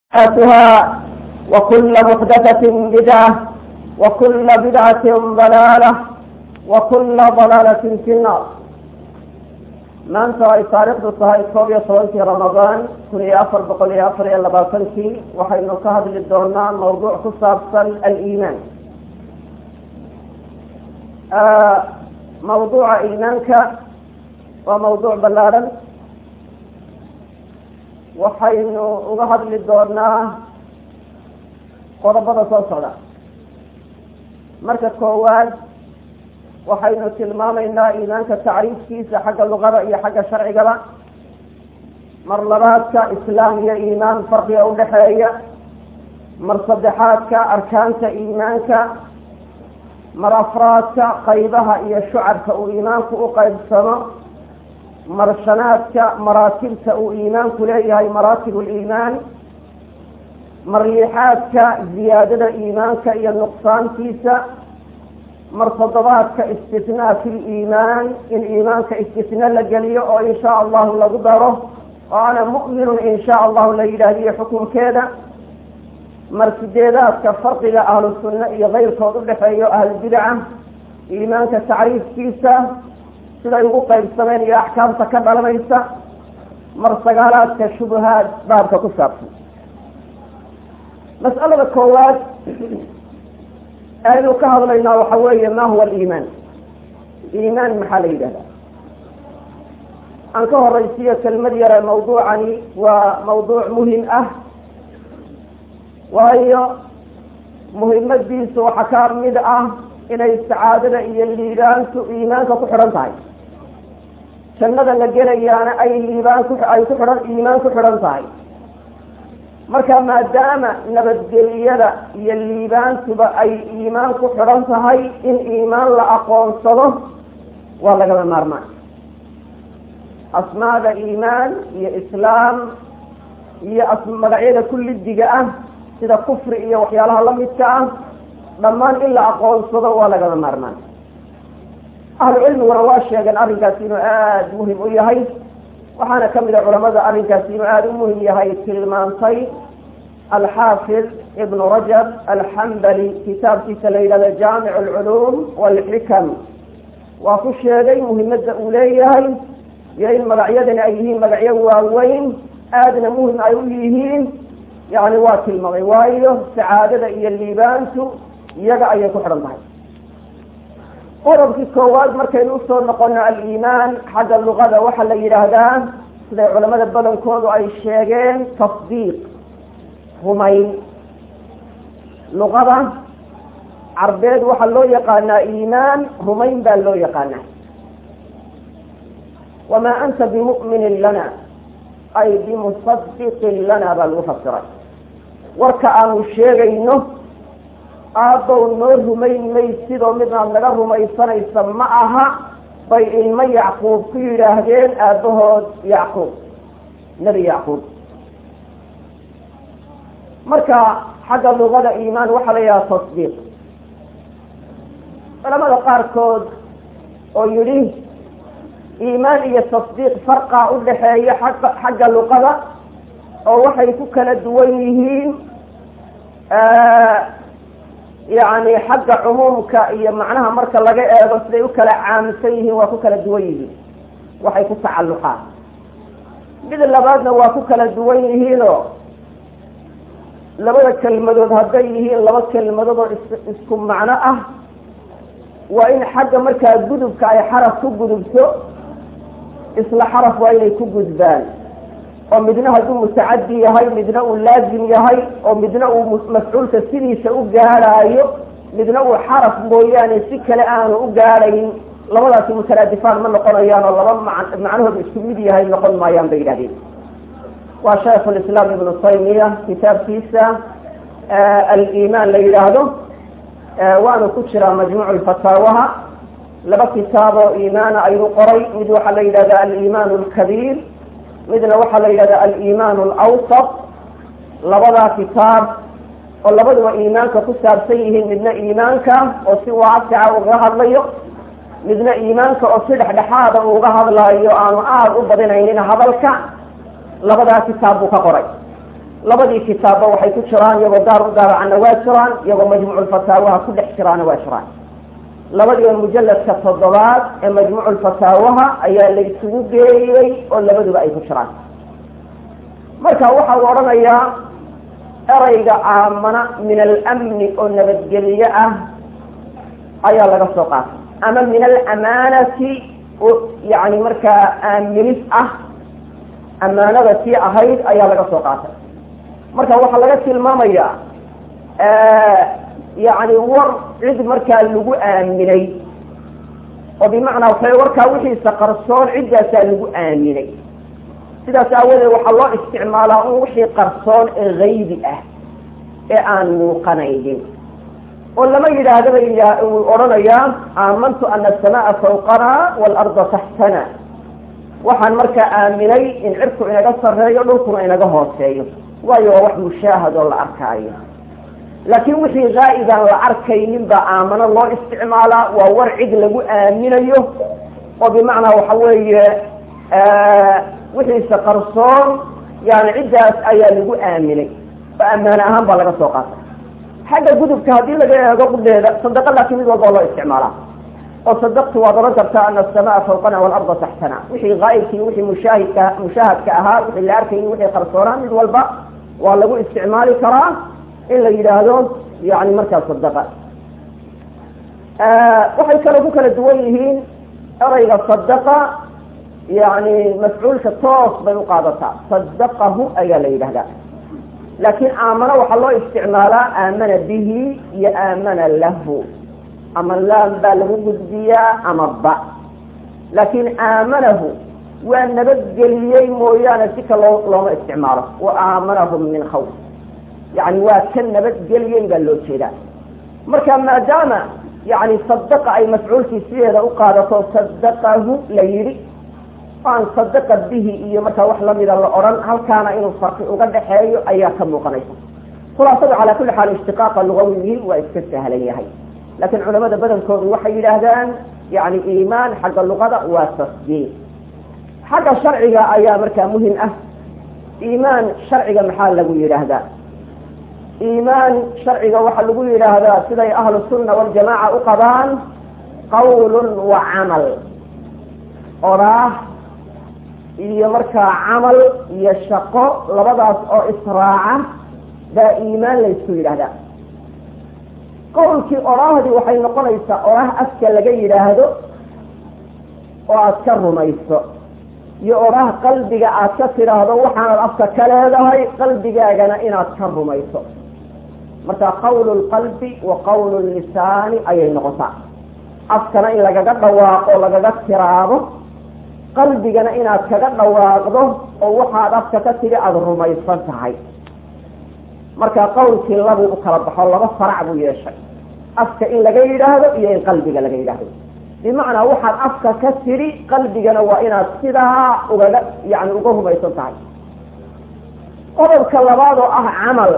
محدثاتها وكل محدثة بدعة وكل بدعة ضلالة وكل ضلالة في النار maanta ay taariikhdu tahay koob iyo tobankii ramadaan kun iyo afar boqol iyo afar iyo labaatankii waxaynu ka hadli doonaa mawduuc ku saabsan aliimaan mawduuca iimaanka waa mawduuc ballaadhan waxaynu uga hadli doonaa qodobada soo socda marka koowaad waxaynu tilmaamaynaa iimaanka tacriifkiisa xagga luqada iyo xagga sharcigaba mar labaadka islaam iyo iimaan farqiga udhaxeeya mar saddexaadka arkaanta iimaanka mar afraadka qaybaha iyo shucarka uu iimaanku u qaybsamo mar shanaadka maraatibta uu iimaanku leeyahay maraatib liimaan mar lixaadka ziyaadada iimaanka iyo nuqsaantiisa mar toddobaadka istisnaa fi liimaan in iimaanka istisna la geliyo oo insha allahu lagu daro oo ana mu'minun insha allahu la yidhaahdiyo xukunkeeda mar sideedaadka farqiga ahlu sunna iyo keyrkood udhexeeyo ahlulbidaca iimaanka tacriifkiisa siday ugu qaybsameen iyo axkaamta ka dhalanaysa mar sagaalaadka shubahaad baabka ku saabsan mas'alada koowaad aynu ka hadlaynaa waxa weeye ma huwa aliimaan iimaan maxaa la yidhahdaa aan ka horaysiiyo kelmad yare mawduucani waa mawduuc muhim ah waayo muhimadiisu waxaa ka mid ah inay sacaadada iyo liibaantu iimaanka ku xidhan tahay jannada la gelayaana ay liibaan ku ay ku xidhan iimaan ku xidhan tahay marka maadaama nabadgeliyada iyo liibaantuba ay iimaan ku xidhan tahay in iimaan la aqoonsado waa lagama maarmaan asmaada iimaan iyo islaam iyo magacyada kullidiga ah sida kufri iyo waxyaalaha lamidka ah dhammaan in la aqoonsado waa lagama maarmaan ahlu cilmiguna waa sheegeen arrinkaasi inuu aada muhim u yahay waxaana kamid a culamada arrinkaasi inuu aada u muhim yahay tilmaantay alxaafid ibnu rajab alxambali kitaabkiisa la yidhahdo jaamic alculuum walxikam waa ku sheegay muhimadda uu leeyahay iyo in magacyadani ay yihiin magacyo waaweyn aadna muhim ay u yihiin yani waa tilmaamay waayo sacaadada iyo liibaantu iyaga ayay ku xidhan tahay qodobkii koowaad markaynu usoo noqono aliimaan xagga luqada waxaa la yidhaahdaa siday culamada badankoodu ay sheegeen tasdiiq rumayn luqada carbeed waxaa loo yaqaanaa iimaan rumayn baa loo yaqaanaa wamaa anta bimu'minin lana ay bimusadiqin lana baa lagu fasiray warka aanu sheegayno aabbow noo rumayn maysidoo midnaad naga rumaysanaysa ma aha bay ilmo yacquub ku yidhaahdeen aabbahood yacquub nebi yacquub marka xagga luqada iimaan waxaa la yidhaha tasdiiq culamada qaarkood oo yidhi iimaan iyo tasdiiq farqa udhaxeeya xagga xagga luqada oo waxay ku kala duwan yihiin yani xagga cumuumka iyo macnaha marka laga eego siday u kala caamsan yihiin waa ku kala duwan yihiin waxay ku tacalluqaan mid labaadna waa ku kala duwan yihiinoo labada kelmadood hadday yihiin laba kelmadood oo isku macno ah waa in xagga markaa gudubka ay xaraf ku gudubto isla xaraf waa inay ku gudbaan oo midna hadduu mutacadi yahay midna uu laazim yahay oo midna uu mafcuulka sidiisa u gaadhaayo midna uu xaraf mooyaane si kale aanu u gaadhayn labadaasi mutaraadifaan ma noqonayaan oo laba macnahooda isku mid yahay noqon maayaan bay yidhahdeen waa shaykhu lislaam ibnu taymiya kitaabkiisa aliimaan la yidhaahdo waanu ku jiraa majmuucu lfataawaha laba kitaaboo iimaana ayuu qoray mid waxaa la yidhahda aliimaan alkabiir midna waxaa la yidhahda aliimaan alawsat labadaa kitaab oo labaduba iimaanka ku saabsan yihiin midna iimaanka oo si waasica uga hadlayo midna iimaanka oo si dhexdhexaada uga hadlaayo aanu aada u badinaynin hadalka labadaa kitaab buu ka qoray labadii kitaabba waxay ku jiraan iyagoo gaar u daabacanna waa jiraan iyagoo majmuuculfataawaha ku dhex jiraana waa jiraan labadiiba mujalladka toddobaad ee majmuuculfataawaha ayaa la isugu geeyey oo labaduba ay ku jiraan marka waxa uu odhanayaa erayga aamana min alamni oo nabadgelye ah ayaa laga soo qaatay ama min alamaanati oo yani markaa aaminis ah amaanada tii ahayd ayaa laga soo qaatay marka waxaa laga tilmaamayaa yani war cid markaa lagu aaminay oo bimacnaa waxay warkaa wixiisa qarsoon ciddaasaa lagu aaminay sidaas aawadeed waxaa loo isticmaalaa un wixii qarsoon ee haybi ah ee aan muuqanaynin oo lama yidhaahda bay uu odhanayaa aamantu ana asamaa fawqana waalarda taxtana waxaan markaa aaminay in cirku inaga sarreeyo dhulkuna inaga hooseeyo waayo waa wax mushaahad oo la arkaayo laakiin wixii haa'ibaan la arkaynin baa aamano loo isticmaalaa waa war cid lagu aaminayo oo bimacnaa waxa weeye wixiisa qarsoon yani ciddaas ayaa lagu aaminay oo ammaane ahaan baa laga soo qaatay xagga gudubka haddii laga eego qudheeda sadaqa laakiin mid walba oo loo isticmaalaa oo sadaqtu waad oran kartaa ana asamaa fawqana waalarda taxtana wixii haa'ibkii wixii mushaahidka mushaahadka ahaa wixii la arkayay wixii qarsoonaa mid walba waa lagu isticmaali karaa in la yidhaahdo yani markaa sadaqa waxay kale ku kala duwan yihiin erayga sadaqa yani mafcuulka toos bay uqaadataa sadaqahu ayaa la yidhahdaa laakiin aamana waxaa loo isticmaalaa aamana bihi iyo aamana lahu ama laam baa lagu gudbiyaa ama ba laakiin aamanahu waa nabadgeliyey mooyaane si ka loo looma isticmaalo wa aamanahum min khawf yani waa ka nabadgeliyey baa loo jeedaa marka maadaama yani sadaqa ay mafcuulkii sideeda u qaadato sadaqahu la yidhi aan sadaqa bihi iyo markaa wax lamida la odhan halkaana inuu farqi uga dhaxeeyo ayaa ka muuqanaysa khulaasadu calaa kulli xaal ishtiqaaqa lugawihi waa iska sahlan yahay laakiin culamada badankoodu waxay yidhaahdaan yani iimaan xagga luqada waa tasdiiq xagga sharciga ayaa markaa muhim ah iimaan sharciga maxaa lagu yidhaahdaa iimaan sharciga waxaa lagu yidhaahdaa siday ahlu sunna waljamaaca u qabaan qawlun wa camal oraah iyo markaa camal iyo shaqo labadaas oo israaca baa iimaan laysku yidhaahdaa qowlkii oraahdii waxay noqonaysaa oraah afka laga yidhaahdo oo aad ka rumayso iyo oraah qalbiga aad ka tidhaahdo waxaanad afka ka leedahay qalbigaagana inaad ka rumayso marka qawlu lqalbi wa qawlu lisaani ayay noqotaa afkana in lagaga dhawaaqo lagaga tiraado qalbigana inaad kaga dhawaaqdo oo waxaad afka ka tidhi aada rumaysan tahay marka qawlkii labuu u kala baxo laba farac buu yeeshay afka in laga yidhaahdo iyo in qalbiga laga yidhaahdo bimacnaa waxaad afka ka tidhi qalbigana waa inaad sidaa ugaga yani uga rumaysan tahay qodobka labaad oo ah camal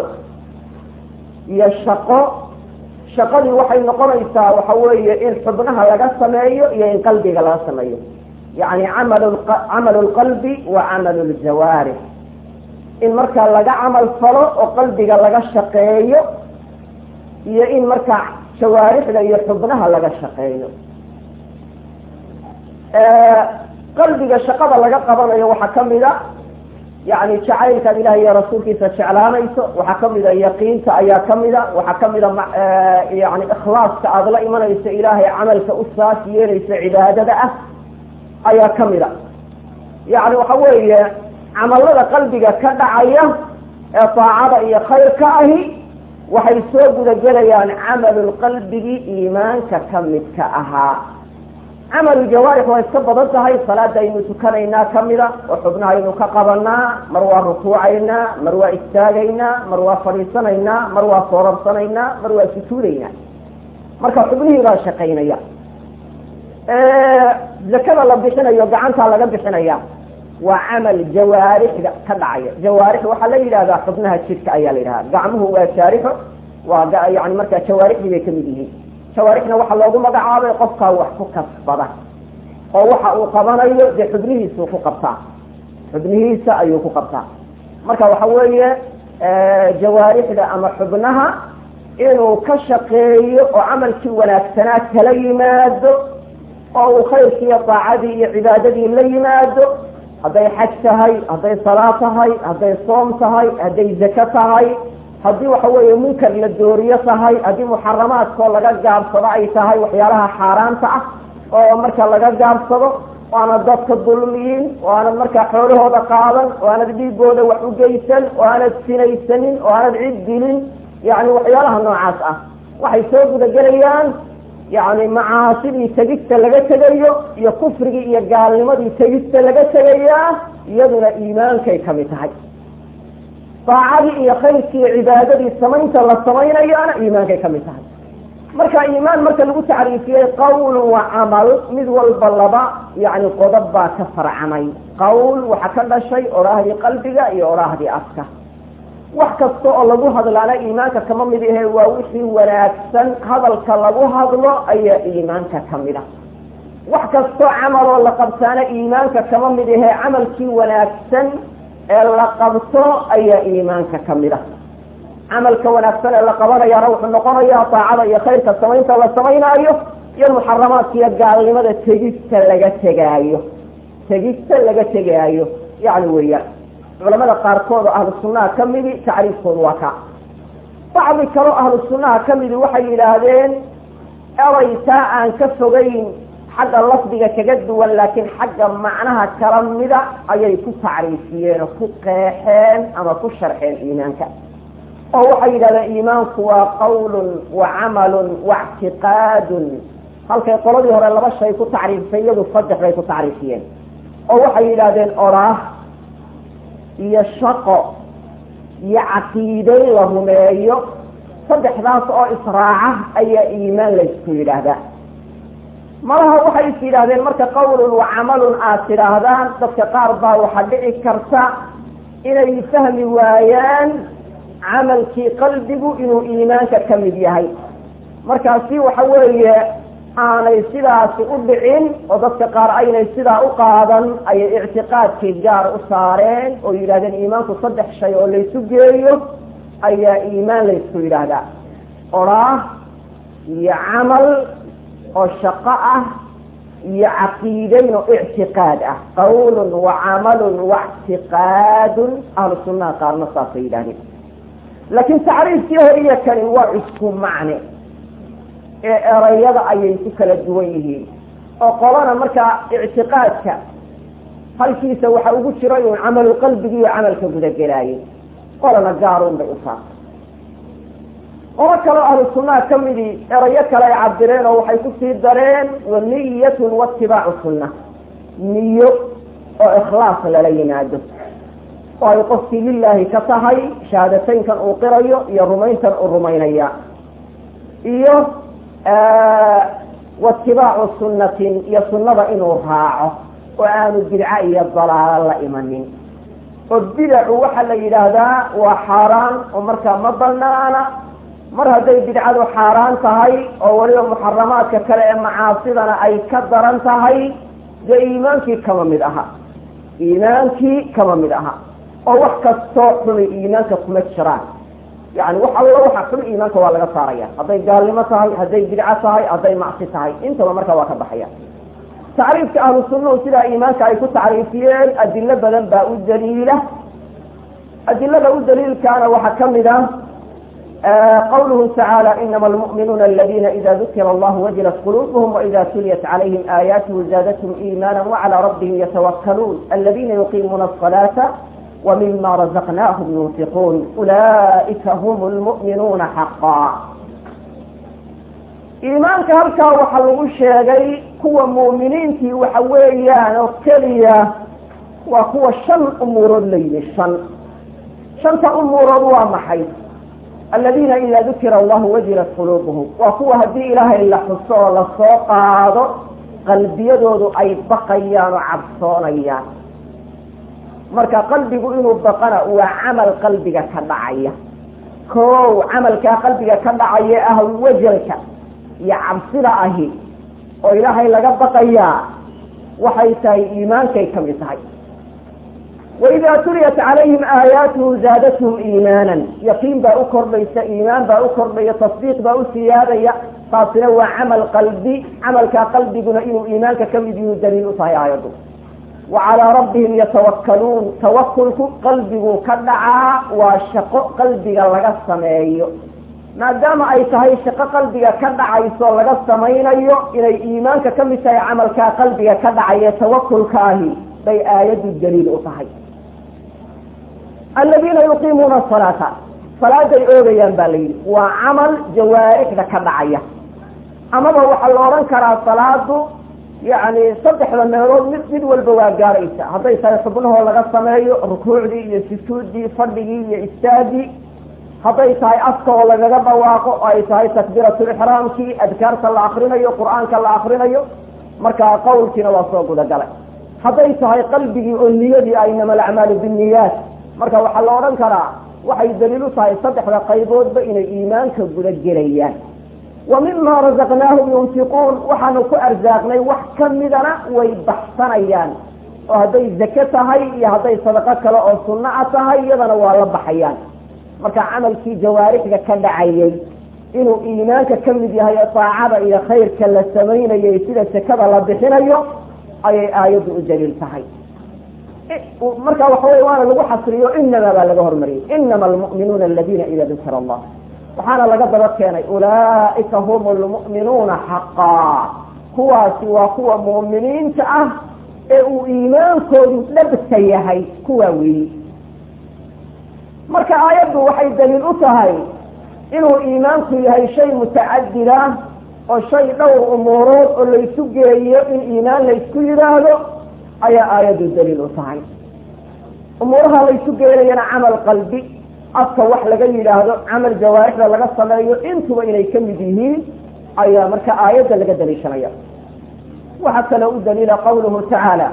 iyo shaqo shaqadii waxay noqonaysaa waxa weeye in xubnaha laga sameeyo iyo in qalbiga laga sameeyo yani amal camalu lqalbi wa camalu ljawaarix in markaa laga camal falo oo qalbiga laga shaqeeyo iyo in markaa jawaarixda iyo xubnaha laga shaqeeyo qalbiga shaqada laga qabanayo waxaa kamid a yani jacaylkaad ilaah iyo rasuulkiisa jeclaanayso waxaa kamida yaqiinta ayaa kamida waxaa kamida yani ikhlaaska aada la imanayso ilaahay camalka u saas yeelayso cibaadada ah ayaa kamida yani waxa weeye camalada qalbiga ka dhacaya ee daacada iyo khayrka ahi waxay soo gudagelayaan camalulqalbigii iimaanka kamidka ahaa camalu jawaarix waa iska badan tahay salaada aynu tukanaynaa kamida oo xubnahaynu ka qabanaa mar waa rukuucaynaa mar waa istaagaynaa mar waa fadhiisanaynaa mar waa soorabsanaynaa mar waa sujuudaynaa marka xubnihii baa shaqaynaya zakada la bixinayo gacantaa laga bixinaya waa camal jawaarixda ka dhacaya jawaarix waxaa la yidhahdaa xubnaha jidhka ayaa la yidhahda gacmuhu waa jaarixo waa yani markaa jawaarixdii bay kamid yihiin jawaarixna waxaa loogu magacaabay qofkaa wax ku kasbada oo waxa uu qabanayo dee xubnihiisuu ku qabtaa xubnihiisa ayuu ku qabtaa marka waxa weeye jawaarixda ama xubnaha inuu ka shaqeeyo oo camalkii wanaagsanaa kala yimaado oo uu khayrkii iyo daacadii iyo cibaadadii la yimaado hadday xaj tahay hadday salaa tahay hadday soom tahay hadday zako tahay haddii waxa weeye munkar la dooriyo tahay haddii muxaramaadkoo laga gaabsado ay tahay waxyaalaha xaaraanta ah oo marka laga gaabsado oo aanad dadka dulmiyin oo aanad markaa xoolahooda qaadan oo aanad dhiigooda wax u geysan oo aanad sinaysanin oo aanad cid dilin yani waxyaalaha noocaas ah waxay soo gudagelayaan yani macaasidii tegista laga tegayo iyo kufrigii iyo gaalnimadii tegista laga tegayaa iyaduna iimaankay kamid tahay daacadii iyo khayrkii iyo cibaadadii samaynta la samaynayaana iimaankay kamid tahay marka iimaan marka lagu tacriifiyey qawl wa camal mid walba laba yani qodob baa ka farcamay qawl waxa ka dhashay oraahdii qalbiga iyo oraahdii afka wax kasta oo lagu hadlaana iimaanka kama mid ahe waa wixii wanaagsan hadalka lagu hadlo ayaa iimaanka kamid a wax kastoo camaloo la qabtaana iimaanka kama mid ahe camalkii wanaagsan ee la qabto ayaa iimaanka kamid a camalka wanaagsan ee la qabanayaana wuxuu noqonayaa daacada iyo khayrka samaynta la samaynaayo iyo muxaramaadka iyo gaalnimada tegista laga tegaayo tegista laga tegaayo yani weeyaan culamada qaarkood oo ahlu sunnaha ka midi tacriifkoodu waa ka bacdi kaleo ahlu sunnaha ka midi waxay yidhaahdeen eray taa aan ka fogeyn xagga lafdiga kaga duwan laakiin xagga macnaha kala mida ayay ku tacriifiyeen oo ku qeexeen ama ku sharxeen iimaanka oo waxay yidhahdeen iimaanku waa qawlun wa camalun wa ictiqaadun halkay qoladii hore laba shay ku tacriifisay iyadu saddex bay ku tacriifiyeen oo waxay yidhahdeen oraah iyo shaqo iyo caqiiday la rumeeyo saddexdaas oo israaca ayaa iimaan laysku yidhaahdaa malaha waxay is yidhaahdeen marka qawlun wa camalun aad tidhaahdaan dadka qaar baa waxaa dhici karta inay fahmi waayaan camalkii qalbigu inuu iimaanka ka mid yahay markaasi waxa weeye aanay sidaasi u dhicin oo dadka qaar aynay sidaa u qaadan ayay ictiqaadkii gaar u saareen oo yidhahdeen iimaanku saddex shay oo laysu geeyo ayaa iimaan laysku yidhaahdaa oraah iyo camal oo shaqo ah iyo caqiidayn oo ictiqaad ah qawlun wa camalun wa ictiqaadun ahlu sunnaha qaarna saasay yidhahdeen laakiin tacriifkii hore iyo kani waa isku macne ee erayada ayay ku kala duwan yihiin oo qolana markaa ictiqaadka halkiisa waxa ugu jiray uun camalu qalbigi iyo camalka gudagelaayay qolana gaaruun bay u saartay qolo kaleo ahlu sunnaha ka midii erayo kale ay cabireen oo waxay kusii dareen wa niyatun waitibaacu sunna niyo oo ikhlaas lala yimaado oo ay qofkii lilaahi ka tahay shahaadateynkan uu qirayo iyo rumayntan uu rumaynaya iyo waitibaacu sunnatin iyo sunnada inuu raaco oo aanu bidca iyo dalaalo la imanin oo bidacu waxaa la yidhaahdaa waa xaaraan oo markaa ma banaana mar hadday bidcadu xaaraan tahay oo weliba muxaramaadka kale ee macaasidana ay ka daran tahay dee iimaankii kama mid aha iimaankii kama mid aha oo wax kastoo xumi iimaanka kuma jiraan yani wax allo waxa xun iimaanka waa laga saaraya hadday gaalnimo tahay hadday bidco tahay hadday macsi tahay intaba marka waa ka baxaya tacriifka ahlu sunnahu sidaa iimaanka ay ku tacriifiyeen adilo badan baa u daliila adilada u daliilkaana waxaa kamid ah qawluhu tacaala inama almu'minuuna aladina ida dukira allahu wajilat qulubuhum waida tuliyat calayhim aayaatuhu zaadathum iimaana wacalaa rabbihim yatawakkaluun aladina yuqiimuuna asalaata wmima razaqnaahum yunfiquun ulaa'ika hum lmu'minuuna xaqaa iimaanka halkaa waxaa lagu sheegay kuwa mu'miniintii waxa weeyaan oo keliya waa kuwa shan umuurood la yimi shan shanta umuurood waa maxay aladiina ida dukira allahu wajilat quluubuhum waa kuwa haddii ilaahay la xuso oo lasoo qaado qalbiyadoodu ay baqayaan oo cabsoonayaan marka qalbigu inuu baqana waa camal qalbiga ka dhacaya kow camalkaa qalbiga ka dhacaya ah wajalka iyo cabsida ahi oo ilaahay laga baqayaa waxay tahay iimaankay kamid tahay waidaa tuliyat calayhim aayaatuhu zaadathum iimaanan yaqiin baa u kordhaysa iimaan baa u kordhaya tasdiiq baa u siyaadaya taasina waa camal qalbi camalkaa qalbiguna inuu iimaanka ka mid yihu daliil u tahay aayaddu wa calaa rabbihim yatawakkaluun tawakulku qalbiguu ka dhacaa waa shaqo qalbiga laga sameeyo maadaama ay tahay shaqo qalbiga ka dhacayso laga samaynayo inay iimaanka ka mid tahay camalkaa qalbiga ka dhacaya tawakulkaahi bay aayaddu daliil u tahay aladiina yuqiimuuna asalaata salaaday oogayaan baa la yidhi waa camal jawaarixda ka dhacaya amaba waxaa la odhan karaa salaadu yacni saddexda meelood mid mid walba waa gaaraysa hadday tahay xubnahoo laga sameeyo rukuucdii iyo sujuuddii fadhigii iyo istaagii hadday tahay afka oo lagaga dhawaaqo oo ay tahay takbiiratulixraamkii adkaarta la akrinayo qur-aanka la akrinayo markaa qawlkiina waa soo gudagalay hadday tahay qalbigii oo niyadii aynama alacmaalu binniyaat marka waxaa la odhan karaa waxay daliil u tahay saddexda qayboodba inay iimaanka guda gelayaan wa mima razaqnaahum yunfiquun waxaanu ku arsaaqnay wax kamidana way baxsanayaan oo hadday zake tahay iyo hadday sadaqo kale oo sunno a tahay iyadana waa la baxayaan marka camalkii jawaarixda ka dhacayay inuu iimaanka ka mid yahay daacada iyo khayrka la samaynayay sida sakada la bixinayo ayay aayaddu u daliil tahay marka waxa wey waana lagu xasriyo inama baa laga hormariyey inama almu'minuuna aladiina ida dukira allah waxaana laga daba keenay ulaaika hum lmu'minuuna xaqaa kuwaasi waa kuwa mu'miniinta ah ee uu iimaankoodu dhabta yahay kuwaa weeyi marka aayaddu waxay daliil u tahay inuu iimaanku yahay shay mutacadida oo shay dhowr umuurood oo laysu geeyo in iimaan laysku yidhaahdo ayaa aayaddu daliil u tahay umuuraha laysu geenayana camal qalbi afka wax laga yidhaahdo camal jawaarixda laga sameeyo intuba inay ka mid yihiin ayaa marka aayadda laga daliishanaya waxaa kaloo u daliila qawluhu tacaala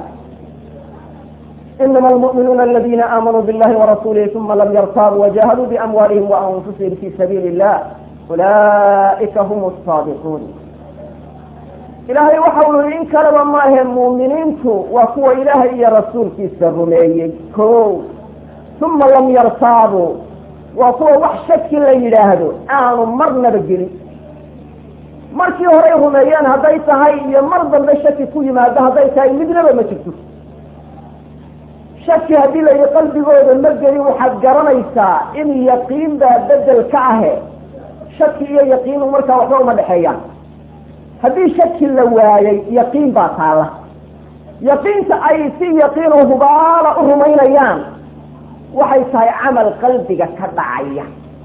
inama almu'minuuna aladina aamanuu billahi warasuulihi uma lam yartaabuu wajahaduu biamwaalihim waanfusihim fi sabiili illah ulaa'ika hum asaadiquun ilaahay waxa uu yihi in kaleba maahe muuminiintu waa kuwa ilaahay iyo rasuulkiisa rumeeyey ko uma lam yartaabuu waa kuwa wax shaki la yidhaahdo aanu marnaba gelin markii horey rumeeyeen hadday tahay iyo mar dambe shaki ku yimaado hadday tahay midnaba ma jirto shaki haddii la yidhi qalbigooda ma gelin waxaad garanaysaa in yaqiin baa bedel ka ahe shaki iyo yaqiinu markaa waxba uma dhexeeyaan haddii shaki la waayey yaqiin baa taalla yaqiinta ay si yaqiinu hubaala u rumaynayaan waxay tahay camal qalbiga ka dhacaya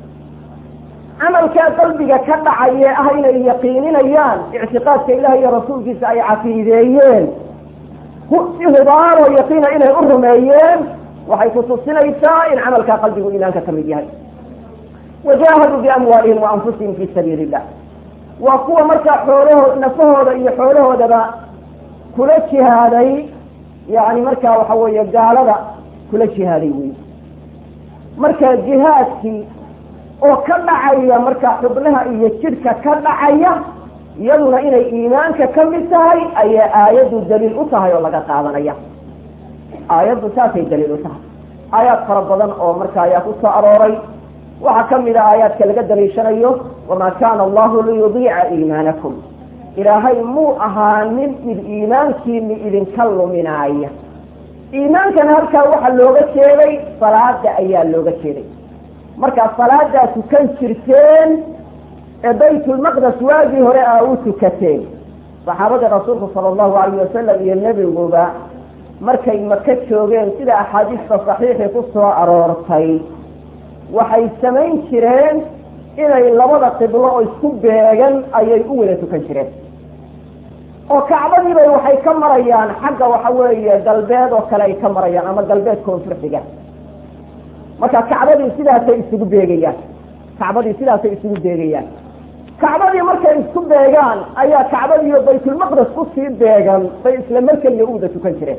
camalkaa qalbiga ka dhacayee ah inay yaqiininayaan ictiqaadka ilaah iyo rasuulkiisa ay caqiideeyeen si hubaalo yaqiina inay u rumeeyeen waxay kutusinaysaa in camalkaa qalbigu iimaanka ka mid yahay wajaahaduu biamwaalihim wa anfusihim fi sabiili illah waa kuwa markaa xoolahood nafahooda iyo xoolahoodaba kula jihaaday yani markaa waxa weeye gaalada kula jihaaday wey marka jihaadkii oo ka dhacaya markaa xubnaha iyo jidhka ka dhacaya iyaduna inay iimaanka ka mid tahay ayaa aayaddu daliil u tahay oo laga qaadanaya aayaddu saasay daliil u tahay aayaad fara badan oo marka ayaa ku soo arooray waxaa kamid a aayaadka laga daliishanayo wamaa kaana allahu liyudiica iimaanakum ilaahay muu ahaanin mid iimaankiini idinka luminaaya iimaankana halkaa waxaa looga jeeday salaada ayaa looga jeeday markaa salaadaa tukan jirteen ee baytulmaqdes waagii hore aa u tukateen saxaabadii rasuulku sala allahu alayh wasalam iyo nebiguba markay maka joogeen sida axaadiista saxiixii ku soo aroortay waxay samayn jireen inay labada qiblo oo isku beegan ayay u wada tukan jireen oo kacbadiibay waxay ka marayaan xagga waxa weeye galbeed oo kale ay ka marayaan ama galbeed koonfur xiga marka kacbadii sidaasay isugu beegayaan kacbadii sidaasay isugu beegayaan kacbadii markay isku beegaan ayaa kacbadiiyo baytulmaqdes kusii beegan bay isla markeliya u wada tukan jireen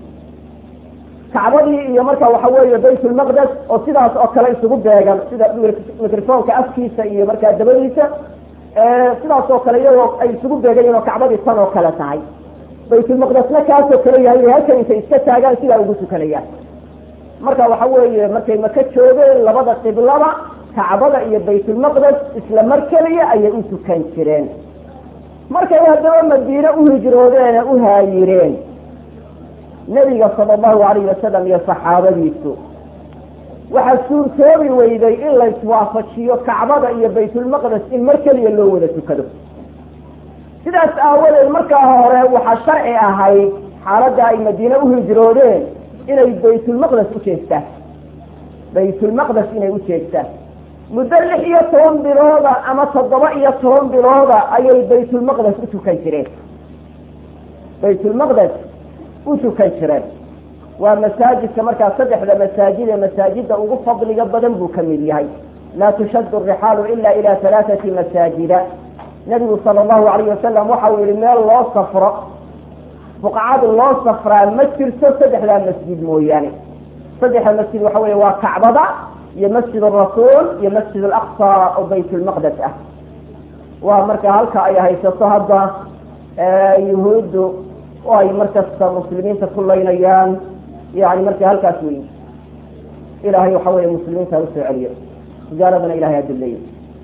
kacbadii iyo marka waxa weeye baytulmaqdes oo sidaas oo kale isugu beegan sida microfonka afkiisa iyo markaa dabadiisa sidaas oo kale iyagoo ay isugu beegayiin oo kacbadii tan oo kale tahay baytulmaqdesna kaasoo kale yahay inay halkan intay iska taagaan sidaa ugu tukanayaan marka waxa weeye markay maka joogeen labada qiblaba kacbada iyo baytulmaqdes isla mar keliya ayay u tukan jireen markay haddaba madiine u hijroodeen u haayireen nebiga sala allahu alayhi wasalam iyo saxaabadiisu waxaa suurtoobi weyday in la iswaafajiyo kacbada iyo baytulmaqdes in mar keliya loo wada tukado sidaas aawadeed markaa hore waxaa sharci ahayd xaaladda ay madiine u hijroodeen inay baytulmaqdes u jeestaan baytulmaqdes inay u jeestaan muddo lix iyo toban bilooda ama toddoba iyo toban bilooda ayay baytulmaqdes u tukan jireen baytulmaqdes u tukan jireen waa masaajidka markaa saddexda masaajid ee masaajida ugu fadliga badan buu ka mid yahay laa tushaddu rixaalu ila ila halaathati masaajida nabigu sala allahu alayh wasalam waxa uu yihi meel loo safro buqcad loo safraa ma jirto saddexdaa masjid mooyaane saddexda masjid waxa weeye waa kacbada iyo masjid arasuul iyo masjid alaqsa oo baytulmaqdes ah waa marka halka ay haysato hadda yuhuuddu oo ay markasta muslimiinta ku laynayaan yani marka halkaas wey ilahay waxa weeye muslimiinta usoo celiyo tijaaradana ilahay adileeya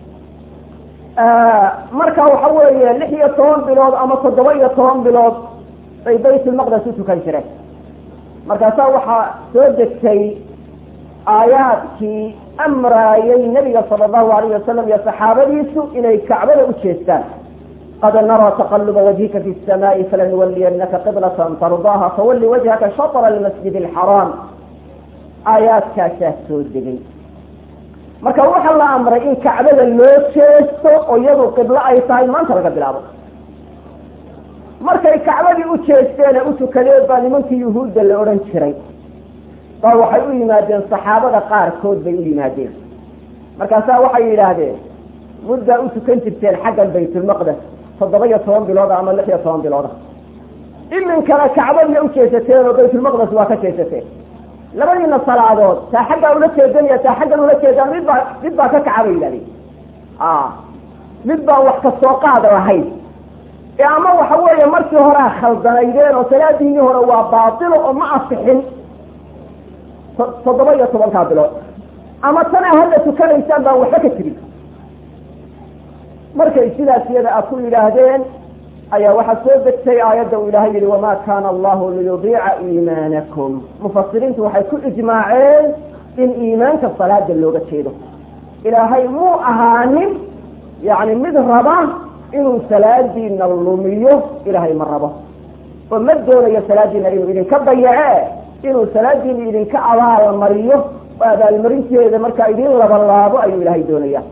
marka waxa weeye lix iyo toban bilood ama toddoba iyo toban bilood bay baytulmaqdes u tukan jireen markaasaa waxaa soo degtay aayaadkii amraayay nabiga sala allahu alayh wasalam iyo saxaabadiisu inay kacbada u jeestaan qad naraa taqaluba wajhika fi samaa'i falanuwaliyanaka qiblatan tardaaha fawalli wajhaka shatra almasjid alxaraam aayaadkaasaa soo degay marka waxaa la amray in kacbada loo jeesto oo iyadu qiblo ay tahay maanta laga bilaabo markay kacbadii u jeesteen ee u tukadeen baa nimankii yuhuudda la odhan jiray baa waxay u yimaadeen saxaabada qaarkood bay u yimaadeen markaasaa waxay yidhaahdeen muddaa u tukan jirteen xaggan baytulmaqdes toddoba iyo toban bilooda ama lix iyo toban bilooda iminkana kacbadiiya u jeesateen oo baytulmaqdes waa ka jeesateen labadiina salaadood taa xaggaa ula jeedanaya taa xaggan ula jeedaan mid baa mid baa ka kaca bay yidhahdeen mid baan wax ka soo qaad lahayn ee ama waxa weeye markii horea khaldanaydeen oo salaadiinii hore waa baatilo oo ma asixin toddoba iyo tobankaa bilood ama tanaa hadda tukanaysaan baan waxba ka jirin markay sidaas iyada a ku yidhaahdeen ayaa waxaa soo degtay aayadda uu ilaahay yihi wamaa kaana allahu liyudiica iimaanakum mufasiriintu waxay ku ijmaaceen in iimaanka salaada looga jeedo ilaahay muu ahaanin yani mid raba inuu salaadiina lumiyo ilaahay ma rabo oo ma doonayo salaadiina inuu idinka dayace inuu salaadiina idinka abaalmariyo oo abaalmarinteeda markaa idin labalaabo ayuu ilaahay doonaya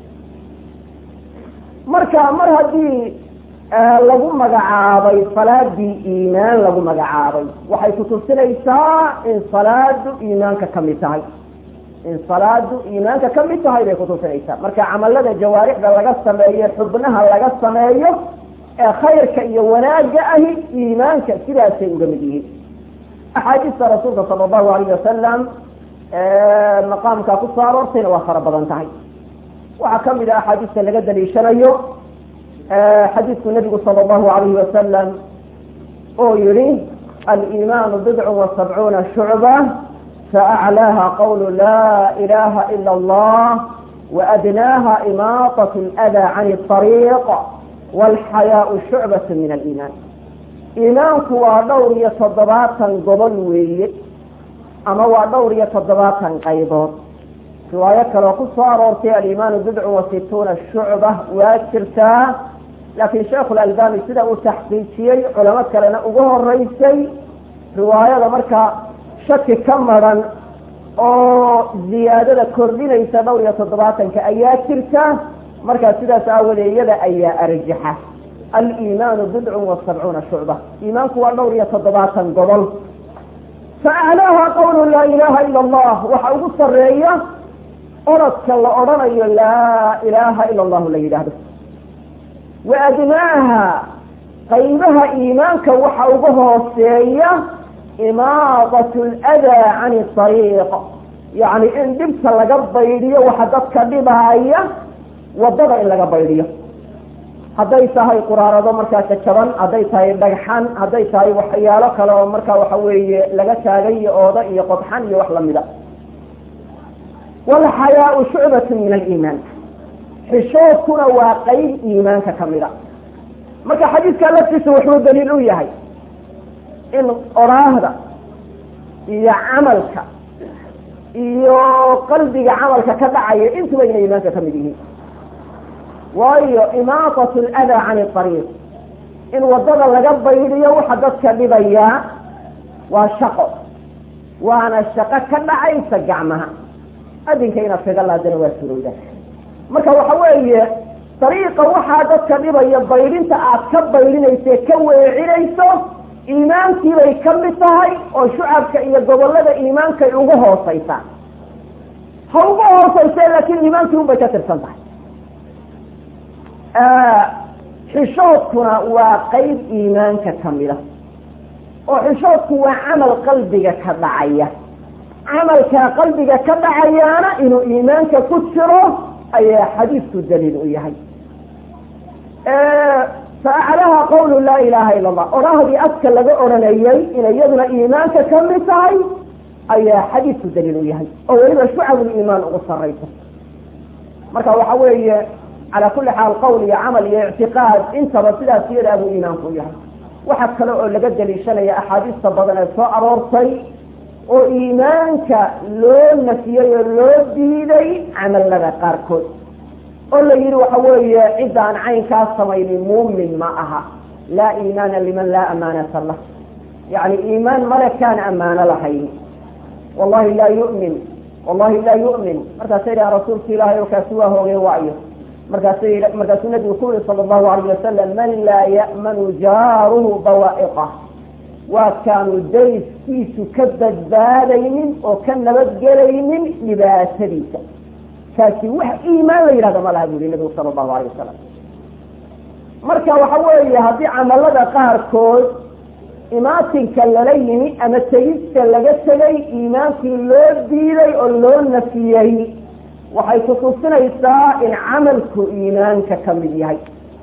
marka mar haddii lagu magacaabay salaadii iimaan lagu magacaabay waxay kutusinaysaa in salaadu iimaanka kamid tahay in salaadu iimaanka kamid tahay bay kutusinaysaa marka camalada jawaarixda laga sameeyo xubnaha laga sameeyo ee khayrka iyo wanaagga ahi iimaanka sidaasay uga mid yihiin axaadiista rasuulka sala allahu alayh wasalam maqaamka kusoo aroortayna waa fara badan tahay waxaa kamid a axaadiista laga daliishanayo xadiidku nabigu sala allahu alayhi wasalam oo yihi aliimaanu bidcun wa sabcuuna shucba faaclaaha qawlu laa ilaha ila allah waadnaaha imaatat ldaa can ariiq walxayaau shucbat min aliimaan iimaanku waa dhowr iyo toddobaatan gobol weeye ama waa dhowr iyo toddobaatan qaybood riwaayo kaleo ku soo aroortay aliimaanu bidcun wa situuna shucba waa jirtaa laakiin sheekhu lalbani sida uu taxqiijiyey culamo kalena ugu horeysay riwaayada markaa shaki ka maran oo ziyaadada kordhinaysa dhowr iyo toddobaatanka ayaa jirta markaa sidaas aawadee iyada ayaa arjaxa aliimaanu bidcun wa sabcuuna shucba iimaanku waa dhowr iyo toddobaatan gobol fa aclaaha qawlu laa ilaha ila allah waxa ugu sareeya orodka la odhanayo laa ilaaha ila allahu la yidhaahdo wa adnaaha qaybaha iimaanka waxa uga hooseeya imaadat ladaa cani ariiq yacni in dhibka laga baydhiyo waxa dadka dhibaaya wadada in laga baydhiyo hadday tahay quraarado markaa jajaban hadday tahay dhagxan hadday tahay waxyaalo kale oo markaa waxa weeye laga taagay iyo ooda iyo qodxan iyo wax lamida walxayaau shucbatu min aliimaan xishoodkuna waa qeyb iimaanka kamida marka xadiidka laftiisa wuxuu daliil u yahay in oraahda iyo camalka iyo qalbiga camalka ka dhacaya intuba inay iimaanka kamid yihiin waayo imaatat ladaa can ariiq in wadada laga baydiyo waxa dadka dhibayaa waa shaqo waana shaqo ka dhacaysa gacmaha adinka inaad kaga laadana waa surowda marka waxa weeye dariiqa waxaa dadka dhibaya baydhinta aad ka baydhinayso ka weecinayso iimaankiibay ka mid tahay oo shucabka iyo gobolada iimaankay ugu hooseysaa ha ugu hooseyse laakiin iimaankii un bay ka tirsan tahay xishoodkuna waa qeyb iimaanka kamida oo xishoodku waa camal qalbiga ka dhacaya camalkaa qalbiga ka dhacayaana inuu iimaanka ku jiro ayaa xadiisku daliil u yahay faaclaha qawlu laa ilaha ila allah odhahdii afka laga odhanayay inay iyaduna iimaanka kamid tahay ayaa xadiisku daliil u yahay oo weliba shucabuliimaan ugu saraysa marka waxa weeye calaa kuli xaal qowl iyo camal iyo ictiqaad intaba sidaas iyadaa buu iimaanku yahay waxa kale oo laga daliishanaya axaadiista badan ee soo aroortay oo iimaanka loo nafiyey oo loo diiday camalada qaarkood oo la yihi waxa weeye cidda aan caynkaa samaynin muumin ma aha laa iimaana liman laa amaanata lah yani iimaan male kaan ammaano lahayn wallahi laa yu'min wallahi laa yu'min markaasa yidhaha rasuulka ilaahay oo kaasi waa hoogay waayo markaas markaasuu nabigu ku yihi sala allahu alayh wasalam man laa ya'manu jaaruhu bawaa'iqah waa kaanu dayskiisu ka badbaadaynin oo ka nabadgelaynin dhibaatadiisa kaasi wax iimaan la yidhahdo ma laha bu yihi nabigu sala allahu alayh wasalam marka waxa weeye haddii camalada qaarkood imaatinka lala yimi ama tegista laga tegay iimaankii loo diiday oo loo nafiyey waxay kutusinaysaa in camalku iimaanka ka mid yahay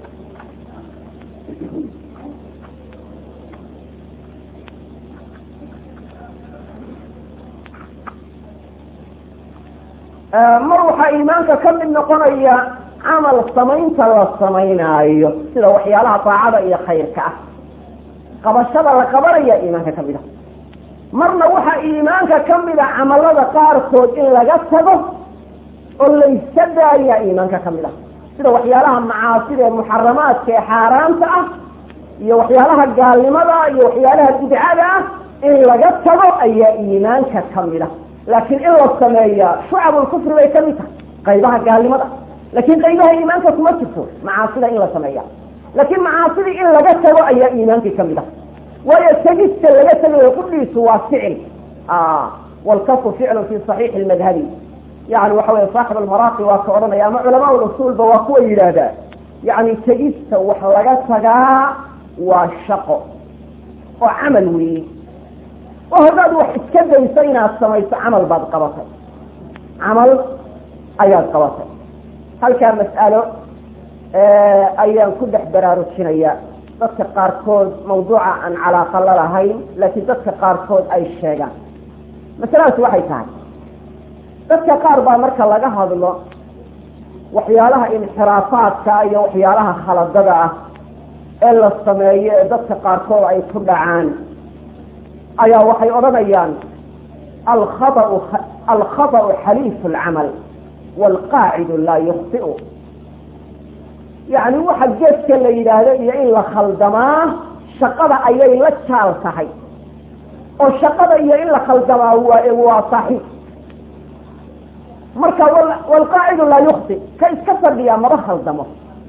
mar waxaa iimaanka ka mid noqonaya camal samaynta la samaynaayo sida waxyaalaha daacada iyo khayrka ah qabashada la qabanaya iimaanka ka mid a marna waxaa iimaanka ka mid a camalada qaarkood in laga tago oo layska daaya iimaanka ka mid ah sida waxyaalaha macaasida ee muxaramaadka ee xaaraanta ah iyo waxyaalaha gaalnimada iyo waxyaalaha bidcada ah in laga tago ayaa iimaanka ka mid ah laakiin in la sameeya shucabulkufri bay ka mid tahay qaybaha gaalnimada laakiin qaybaha iimaanka kuma jirto macaasida in la sameeya laakiin macaasidii in laga tago ayaa iimaankii ka mid ah waayo tegista laga tegayo kudhiisu waa ficil walkafu ficlu fi saxiixi lmadhabi yani waxa wey saaxib almaraaqi waa ka odhanaya ama culamaa usuulba waa kuwa yidhaahdaa yani tegista wax laga tagaa waa shaqo oo camal weeye oo haddaad wax iska dayso inaad samayso camal baad qabatay camal ayaad qabatay halkaa mas'alo ayaan ku dhex baraarujinaya dadka qaarkood mawduuca aan calaaqa la lahayn laakiin dadka qaarkood ay sheegaan masaladaas waxay tahay dadka qaar baa marka laga hadlo waxyaalaha inxiraafaadka iyo waxyaalaha khaladada ah ee la sameeyo ee dadka qaarkood ay ku dhacaan ayaa waxay odhanayaan alkhaau alkhaطأu xaliifu اlcamal wاlqaacidu laa yukhطi'u yani waxa geedka la yidhaahdo iyo in la khaldamaa shaqada ayay la jaal tahay oo shaqada iyo in la khaldamaa waa waa saaxiib marka wlqaacidu laa yukti ka iska fadhiyaa maba khaldamo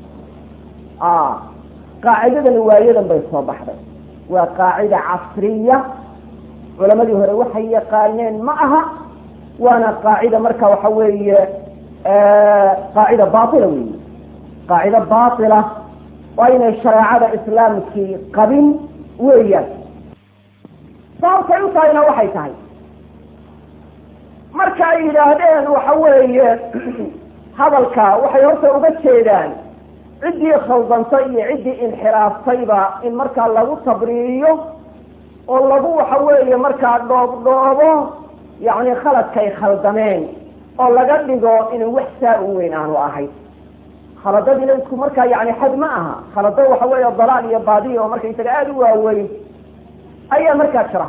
qaacidadani waayadan bay soo baxday waa qaacida casriya culamadii hore waxay yaqaaneen ma aha waana qaacida marka waxa weeye qaacida baila weyi qaacida baila waa inay shareecada islaamkii qabin weeyaan sababtay u tahayna waxay tahay marka ay yidhaahdeen waxa weeye hadalka waxay horta uga jeedaan ciddii khaldantay iyo ciddii inxiraaftayba in markaa lagu tabriiriyo oo lagu waxa weeye markaa dhoob dhoobo yacni khaladkay khaldameen oo laga dhigo inuu wax saa u weyn aanu ahayn khaladadiina isku markaa yani xad ma aha khalado waxa weeye dalaal iyo baadiya oo markaysaga aada u waaweyn ayaa markaa jira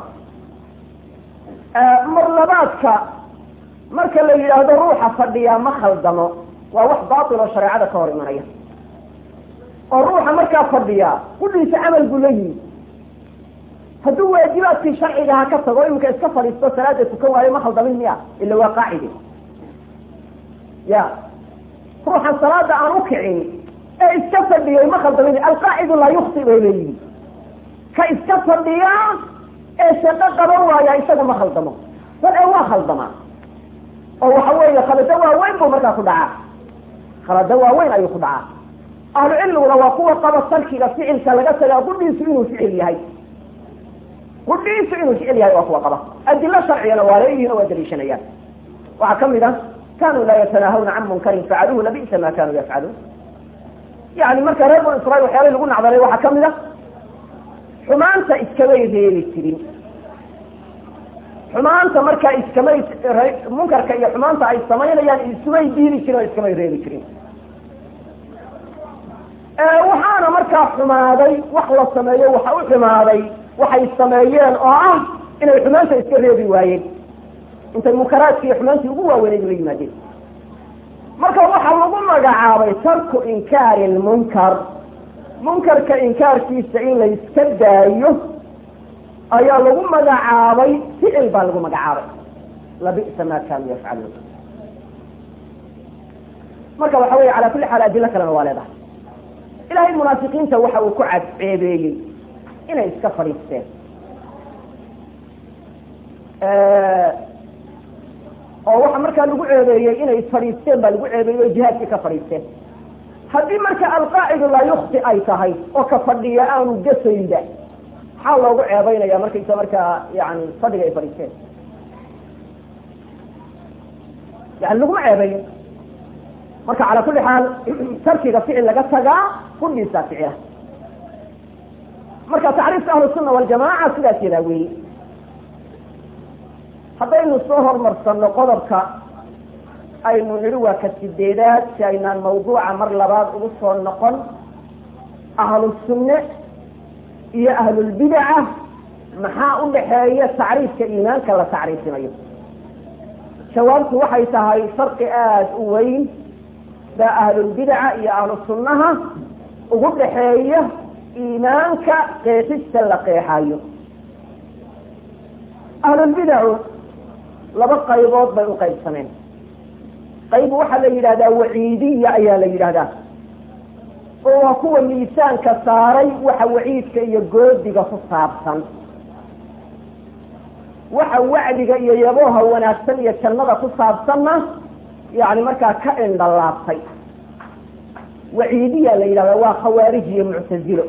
marlabaadka marka la yidhaahdo ruuxa fadhiyaa ma khaldamo waa wax baatil oo shareecada ka hor imanaya oo ruuxa markaa fadhiyaa kudhiisa camal buu la yimi hadduu waajibaadkii sharcigaha ka tago iminka iska fadhiisto salaada tukan waayo ma khaldamin miya ila waa qaacide ya ruuxan salaada aan u kicin ee iska fadhiyay ma khaldamin alqaacidu laa yukti bay leeyihi ka iska fadhiya ee shaqo qaban waaya isaga ma khaldamo bal ee waa khaldamaa oo waxa weeye khalado waaweyn buu markaa ku dhacaa khalado waaweyn ayuu ku dhacaa ahlu cilmiguna waa kuwa qaba tarkiga ficilka laga tagaa qudhiisu inuu ficil yahay qudhiisu inuu ficil yahay waa kuwa qaba adilo sharcigana waa leeyihin oo waa daliishanayaan waxaa kamid ah kanuu laa yatanaahawna can munkarin facaluuhu labisa ma kanuu yafcaluun yani marka reer banu israiil waxyaalay lagu nacdalay waxaa kamid a xumaanta iskamay reebi jirin xumaanta markaa iskamay munkarka iyo xumaanta ay samaynayaan isumay diidi jirin oo iskamay reebi jirin waxaana markaa xumaaday wax la sameeyo waxa u xumaaday waxay sameeyeen oo ah inay xumaanta iska reebi waayeen intay munkaraadki iyo xumaantii ugu waaweynay la yimaadeen marka waxaa lagu magacaabay tarku inkaari lmunkar munkarka inkaarkiisa in la iska daayo ayaa lagu magacaabay ficil baa lagu magacaabay labisa ma kanuu yafcaluun marka waxa weeye cala kulli xaal adilo kalena waa leedahay ilahay munaafiqiinta waxa uu ku cadceebeeyey inay iska fadhiisteen oo waxa markaa lagu ceebeeyey inay fadhiisteen baa lagu ceebeeyey o jihaadkii ka fadhiisteen haddii marka alqaacidu laa yukti ay tahay oo ka fadhiya aanu gasaynba maxaa loogu ceebeynaya markaysa markaa yani fadhiga ay fadhiisteen yani laguma ceebeeyo marka cala kulli xaal tarkiga ficil laga tagaa kudhiisaa ficila marka tacriifka ahlu sunna waljamaca sidaas yadaa weeye haddaynu soo hormarsano qodobka aynu nidhi waa ka sideedaad si aynaan mawduuca mar labaad ugu soo noqon ahlu sunne iyo ahlulbidaca maxaa u dhaxeeya tacriifka iimaanka la tacriifinayo jawaabtu waxay tahay farqi aada u weyn baa ahlulbidaca iyo ahlu sunnaha ugu dhaxeeya iimaanka qeexista la qeexayo ahlulbidacu laba qaybood bay u qaybsameen qayb waxaa la yidhahdaa waciidiya ayaa la yidhahdaa oo waa kuwa miisaanka saaray waxa waciidka iyo goodiga ku saabsan waxa wacdiga iyo yabooha wanaagsan iyo jannada ku saabsanna yani markaa ka indhalaabtay waciidiya la yidhahdaa waa khawaarij iyo muctazilo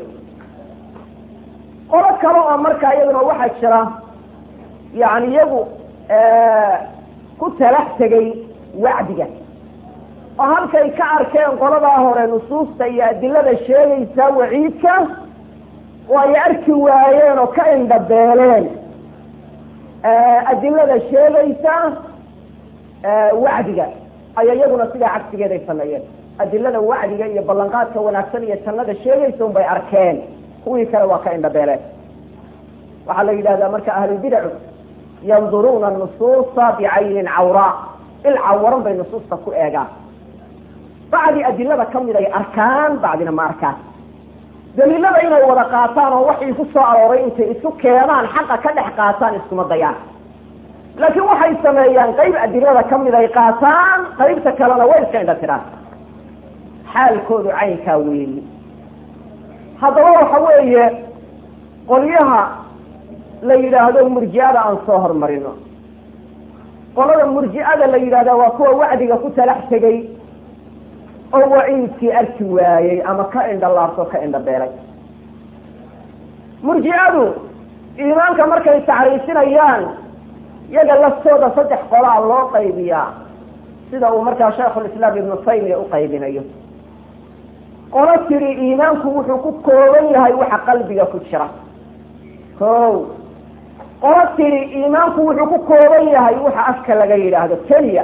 qolo kale oo markaa iyaduna waxaa jira yani iyagu ku talax tegay wacdiga oo halkay ka arkeen qoladaa hore nusuusta iyo adilada sheegaysa waciidka oo ay arki waayeen oo ka indhabeeleen adilada sheegaysa wacdiga aya iyaguna sidaa cagsigeed ay sameeyeen adilada wacdiga iyo ballanqaadka wanaagsan iyo jannada sheegaysa un bay arkeen kuwii kale waa ka indhabeeleen waxaa la yidhahdaa marka ahlulbidacu yanduruuna nusuusa bicaynin cawraa il cawaran bay nusuusta ku eegaan bacdi adilada kamid ay arkaan bacdina ma arkaan daliilada inay wada qaataan oo waxii ku soo arooray intay isu keenaan xaqa ka dhex qaataan iskuma dayaan laakiin waxay sameeyaan qayb adilada kamid ay qaataan qaybta kalena way iska indha tiraan xaalkoodu caynkaa weeyi haddaba waxa weeye qolyaha la yidhaahdo murji'ada aan soo hormarino qolada murji'ada la yidhahda waa kuwa wacdiga ku talax tegay oo waciidkii arki waayey ama ka indhalaabto ka indhabeelay murji'adu iimaanka markay tacriifinayaan iyaga laftooda saddex qolaa loo qaybiyaa sida uu markaa shaikhulislaam ibnu taymiya u qaybinayo qolo tiri iimaanku wuxuu ku kooban yahay waxa qalbiga ku jira ko qolo tiri iimaanku wuxuu ku kooban yahay waxa afka laga yidhaahdo keliya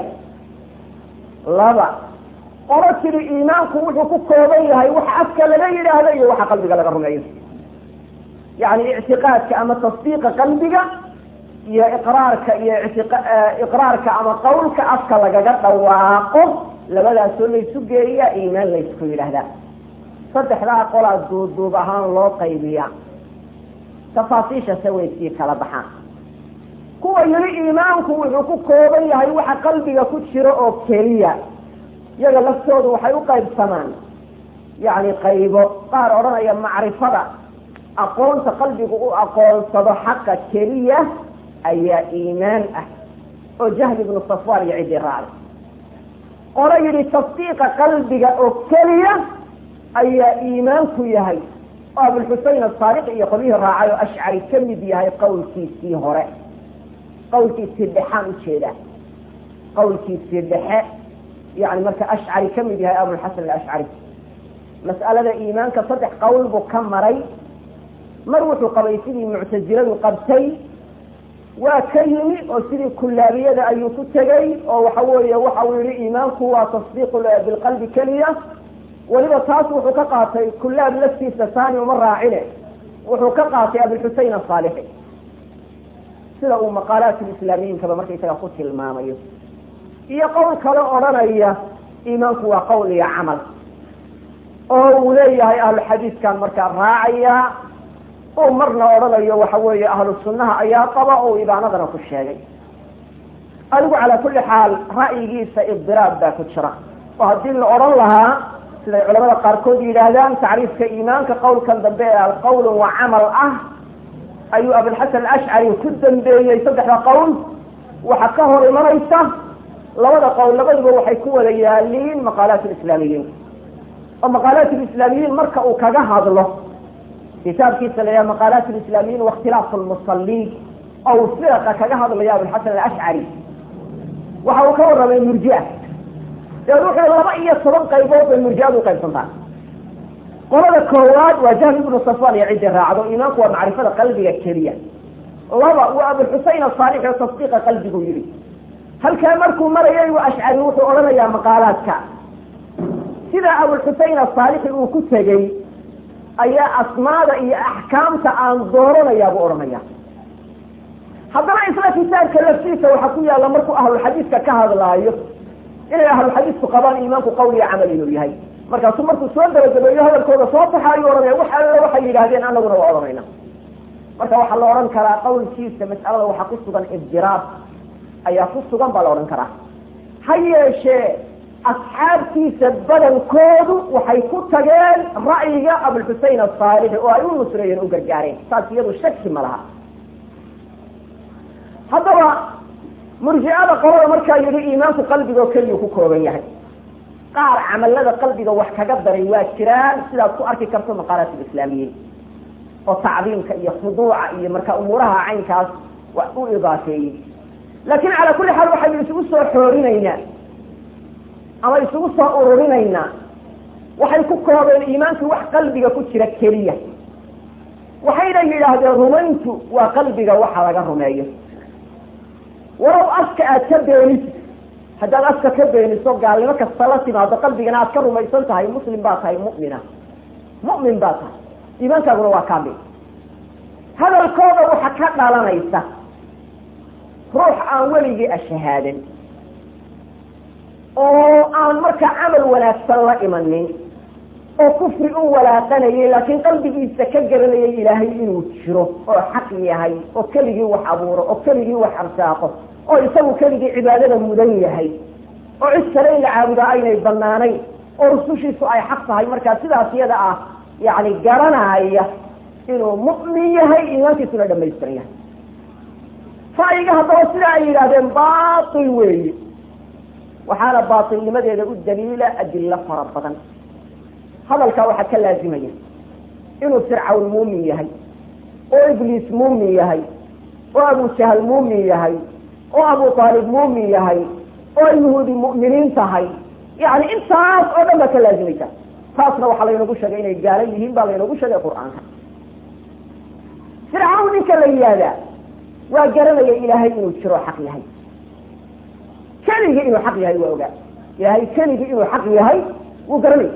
laba qolo tiri iimaanku wuxuu ku kooban yahay waxa afka laga yidhaahdo iyo waxa qalbiga laga rumeeyo yani ictiqaadka ama tasdiiqa qalbiga iyo iqraarka iyo iqraarka ama qawlka afka lagaga dhawaaqo labadaasoo laysu geeya iimaan laysku yidhaahdaa saddexdaa qolaa duuduub ahaan loo qaybiya tafaasiishase way sii kala baxaan kuwa yidhi iimaanku wuxuu ku kooban yahay waxa qalbiga ku jira oo keliya iyaga laftoodu waxay u qaybsamaan yacni qaybo qaar odhanaya macrifada aqoonta qalbigu u aqoonsado xaqa keliya ayaa iimaan ah oo jahli ibnu safwaan iyo ciddii raacday qolo yidhi tasdiiqa qalbiga oo keliya ayaa iimaanku yahay oo abulxusein asaariqi iyo qolyihii raacay oo ashcari ka mid yahay qawlkiisii hore qawlkiisii dhexaan ujeedaa qawlkiisii dhexe yani marka ashcari ka mid yahay abulxasan alashcari mas'alada iimaanka saddex qowl buu ka maray mar wuxuu qabay sidii muctasiladu qabtay waa ka yimi oo sidii kullaabiyada ayuu ku tegay oo waxa weeye waxa uu yihi iimaanku waa tasdiiqu bilqalbi keliya weliba taas wuxuu ka qaatay kullaab laftiisa taani uma raacine wuxuu ka qaatay abulxusein asaalixi sida uu maqaalaat lislaamiyiinkaba markaysaga ku tilmaamayo iyo qowl kale odhanaya iimaanku waa qowl iyo camal oo uu leeyahay ahlu xadiiskan markaa raacaya uu marna odhanayo waxa weeye ahlu sunnaha ayaa qaba oo ibaanadana ku sheegay adigu calaa kulli xaal ra'yigiisa ibdiraab baa ku jira oo haddii la odhan lahaa siday culamada qaarkood yidhaahdaan tacriifka iimaanka qowlkan dambe ee alqowl wa camal ah ayuu abulxasan alashcari ku dambeeyey saddexda qowl waxa ka hor imanaysa labada qowl labaduba waxay ku wada yaaliin maqaalaat lislaamiyiin oo maqaalaat lislaamiyiin marka uu kaga hadlo kitaabkiisa la yaha maqaalaat lislaamiyiin waاkhtilaafu lmusaliin oo uu firaqa kaga hadlayo abulxasan alashcari waxa uu ka warramay murjia dee wuxuu laba iyo toban qaybood bay murjiadu uqaybsantaa qolada koowaad waa jahmi ibnu safwan iyo ciddi raacdo iimaanku waa macrifada qalbiga keliya laba waa abulxusein asaalix oo tasdiiqa qalbigu yihi halkaa markuu marayay u ashcari wuxuu odhanayaa maqaalaadka sida abulxusein asaalixi uu ku tegey ayaa asmaada iyo axkaamta aan dooranayaa buu odhanaya haddana isla kitaabka laftiisa waxaa ku yaalla markuu ahlulxadiiska ka hadlaayo inay ahluxadiisku qabaan iimaanku qowl iyo camal inuu yahay markaasuu markuu soo dabagabeeyo hadalkooda soo baxa ayuu odhanaya wax alle waxay yidhaahdeen anaguna waa odhanayna marka waxaa la odhan karaa qawlkiisa mas'alada waxaa ku sugan ibdiraab ayaa ku sugan baa la odhan karaa ha yeeshee asxaabtiisa badankoodu waxay ku tageen ra'yiga abulxusein asaalixi oo ay u nusreeyeen u gargaareen saas iyadu shaki ma laha haddaba murjicada qolada markaa yidhi iimaanku qalbiga oo keliya ku kooban yahay qaar camalada qalbiga wax kaga daray waa jiraan sidaad ku arki karto maqaalaat lislaamiyiin oo tacdiimka iyo khuduuca iyo marka umuuraha caynkaas wax u idaafeeyey laakin calaa kulli xaal waxaynu isugu soo xoorinaynaa ama isugu soo ururinaynaa waxay ku koobeen iimaankii wax qalbiga ku jira keliya waxayna yidhaahdeen rumayntu waa qalbiga waxa laga rumeeyo walow afka aad ka beeniso haddaad afka ka beeniso gaalnimo kasta la timaado qalbigana aad ka rumaysan tahay muslim baa tahay mu'mina mu'min baa tahay iimaankaaguna waa kaamil hadalkooda waxa ka dhalanaysa ruux aan weligii ashahaadan oo aan markaa camal wanaagsan la imanin oo kufri u walaaqanayay laakiin qalbigiisa ka garanayay ilaahay inuu jiro oo xaq yahay oo keligii wax abuuro oo keligii wax arsaaqo oo isagu keligii cibaadada mudan yahay oo cid kale in la caabudaa aynay banaanayn oo rusushiisu ay xaq tahay markaa sidaas iyada ah yani garanaya inuu mu'min yahay iimaankiisuna dhamaystiran yahay ra'yiga haddaba sidaa ay yidhaahdeen baatil weeye waxaana baatilnimadeeda u daliila adilo fara badan hadalkaa waxaa ka laazimaya inuu fircawn muumin yahay oo ibliis muumin yahay oo abu jahal muumin yahay oo abu aalib muumin yahay oo yuhuudi mu'miniin tahay yani intaas oo dhan baa ka laazimaysa taasna waxaa laynagu sheegay inay gaala yihiin baa laynagu sheegay qur-aanka fircawn ninka la yihahdaa waa garanaya ilaahay inuu jiro xaq yahay keligii inuu xaq yahay waa ogaa ilaahay keligii inuu xaq yahay wuu garanaya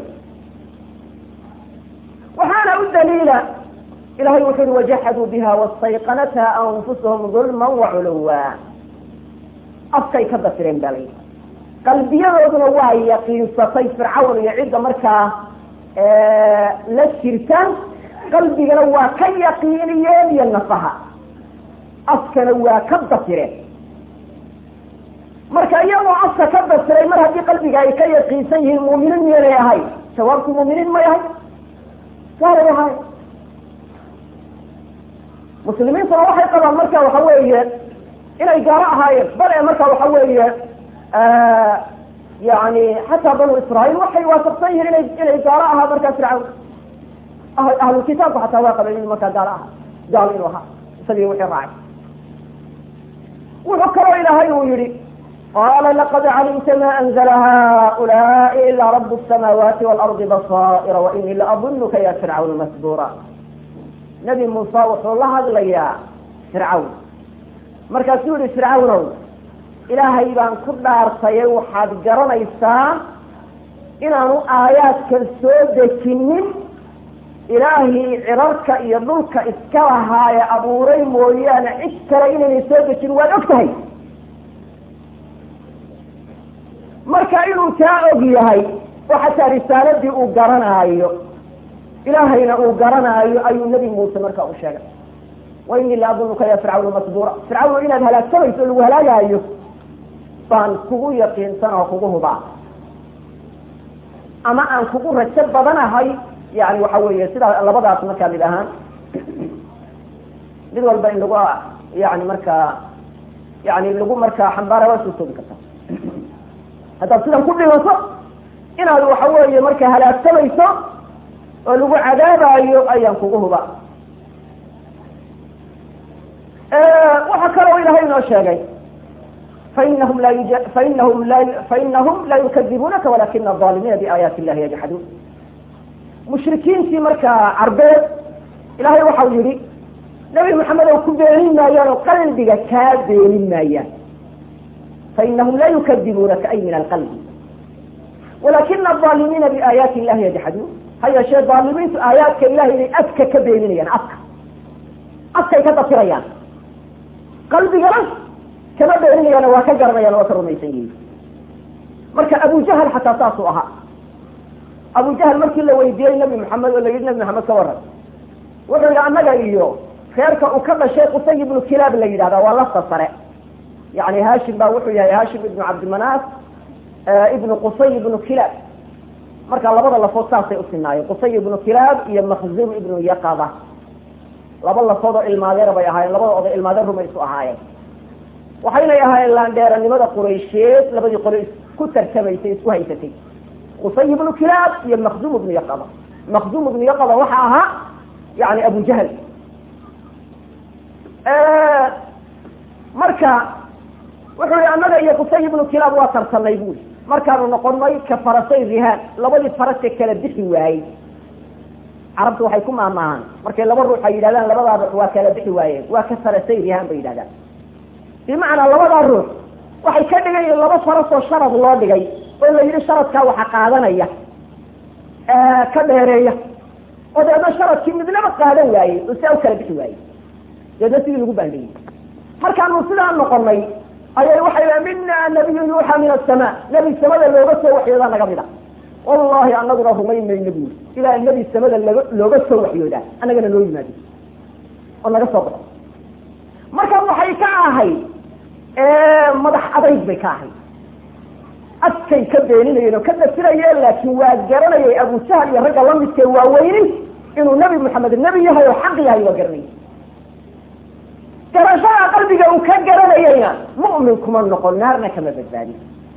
waxaana u daliila ilahay wuxu uhi wajaxaduu biha wastayqanatha anfusuhum dulma waculuwa afkay ka dafireen baa layihi qalbiyadooduna waa yaqiinsatay fircawn iyo cidda markaa la jirta qalbigana waa ka yaqiiniyeen iyo nafaha afkana waa ka dafireen marka iyagoo afka ka dafiray mar haddii qalbiga ay ka yaqiinsan yihiin muuminiin miyanay ahay jawaabku muuminiin may ahay waalay ahay muslimiintuna waxay qabaan marka waxa weeye inay gaalo ahaayeen bal ee marka waxa weeye yani xataa banu israail waxay waafaqsan yihiin inay inay gaalo ahaa markaa fircawn ahlulkitaabku xataa waa qabeen inu markaa gaalo aha gaalo inuu ahaa isagii wixii raacay wuxuu kaloo ilaahay uu yihi qala laqad calimta ma anzla haulaai ila rab الsamaawaati wاlardi basaa'ira wainii laadunuka ya fircawn masbura nabi muuse wuxuu la hadlayaa fircawn markaasuu yihi fircawnow ilaahay baan ku dhaartaye waxaad garanaysaa inaanu aayaadkan soo dejinin ilaahii cirarka iyo dhulka iska lahaaye abuuray mooyaane cid kale inaynay soo dejin waad og tahay marka inuu taa og yahay oo xataa risaaladii uu garanaayo ilaahayna uu garanaayo ayuu nebi muuse marka u sheegay wa inii la adunuka ya fircawnu masbuura fircawn inaad halaagsamayso o lagu halaagaayo baan kugu yaqiinsan oo kugu hubaa ama aan kugu rajo badanahay yani waxa weeye sidaa labadaas markaa mid ahaan mid walba in lagu yani markaa yani lagu markaa xambaara waa soo toogi karta haddaad sidan ku dhimato inaad waxa weeye marka halaagsamayso oo lagu cadaabaayo ayaan kugu huba waxaa kaloo ilahay inoo sheegay fainahum la fainahum la fainahum la yukadibunaka walakina aظaalimiina biaayaati illahi yajxaduun mushrikiintii markaa carbeed ilahay waxau yihi nabi maxamed oo ku beenin maayaan oo qalbiga kaa beenin maayaan fainahum la yukadibunaka ay min alqalbi walakina aظaalimiina biaayaati illahi yajxaduun ha yeeshee daalimiintu aayaadka ilahay inay afka ka beeninayaan afka afkay ka dafirayaan qalbigana kama beeninayaan waa ka garanayaan waa ka rumaysan yihiin marka abu jahal xataa saasuu ahaa abu jahal markii la weydiiyey nabi maxamed oo la yihi nabi maxamed ka waran wuxuu yihi annaga iyo reerka uu ka dhashay qusay ibnu kilaab la yidhahda waa lafta sare yani hashim baa wuxuu yahay hashim ibnu cabdimanaaf ibnu qusay ibnu kilaab marka labada lafood saasay usinaayeen qusay ibnu kilaab iyo makhzum ibnu yaqada laba lafood oo ilmaadeer bay ahaayeen labada oday ilmaadeer rumay isu ahaayeen waxaynay ahaayeen laandheeranimada quraysheed labadii qole isku tartamaysay isku haysatay qusay ibnu kilaab iyo makhzum ibnu yaqada makhzum ibnu yaqada waxa ahaa yani abu jahl marka wuxuu yihi annaga iyo qusay ibnu kilaab waa tartanay buli markaanu noqonay ka farasay rihaan labadii farase kala bixi waayey carabtu waxay ku maamaahaan markay laba ruux ay yidhahdaan labadaa ruux waa kala bixi waayeen waa ka farasay rihaan bay yidhahdaan bimacnaa labadaa ruux waxay ka dhigan yihiin laba farasoo sharad loo dhigay oo la yidhi sharadkaa waxa qaadanaya ka dheereeya oo deedna sharadkii midnaba qaadan waayey oo siaa u kala bixi waayey deedna sidii lagu baandhiyey markaanu sidaa noqonay ayay waxay la mina nabiyu yuuxa min asama nebi samada looga soo waxyoodaa naga mid a wallahi anaguna rumayn mayno buuri ilaa nebi samada laga looga soo waxyoodaa annagana noo yimaado oo naga soo baxo marka waxay ka ahayd madax adayg bay ka ahayd adkay ka beeninayeen oo ka dafirayeen laakiin waa garanayay abu jahl iyo ragga lamidkee waaweynin inuu nebi maxamed nebi yahay oo xaq yahay waa garanayay garashada qalbiga uu ka garanayayna mu'min kuma noqon naarna kama badbaadin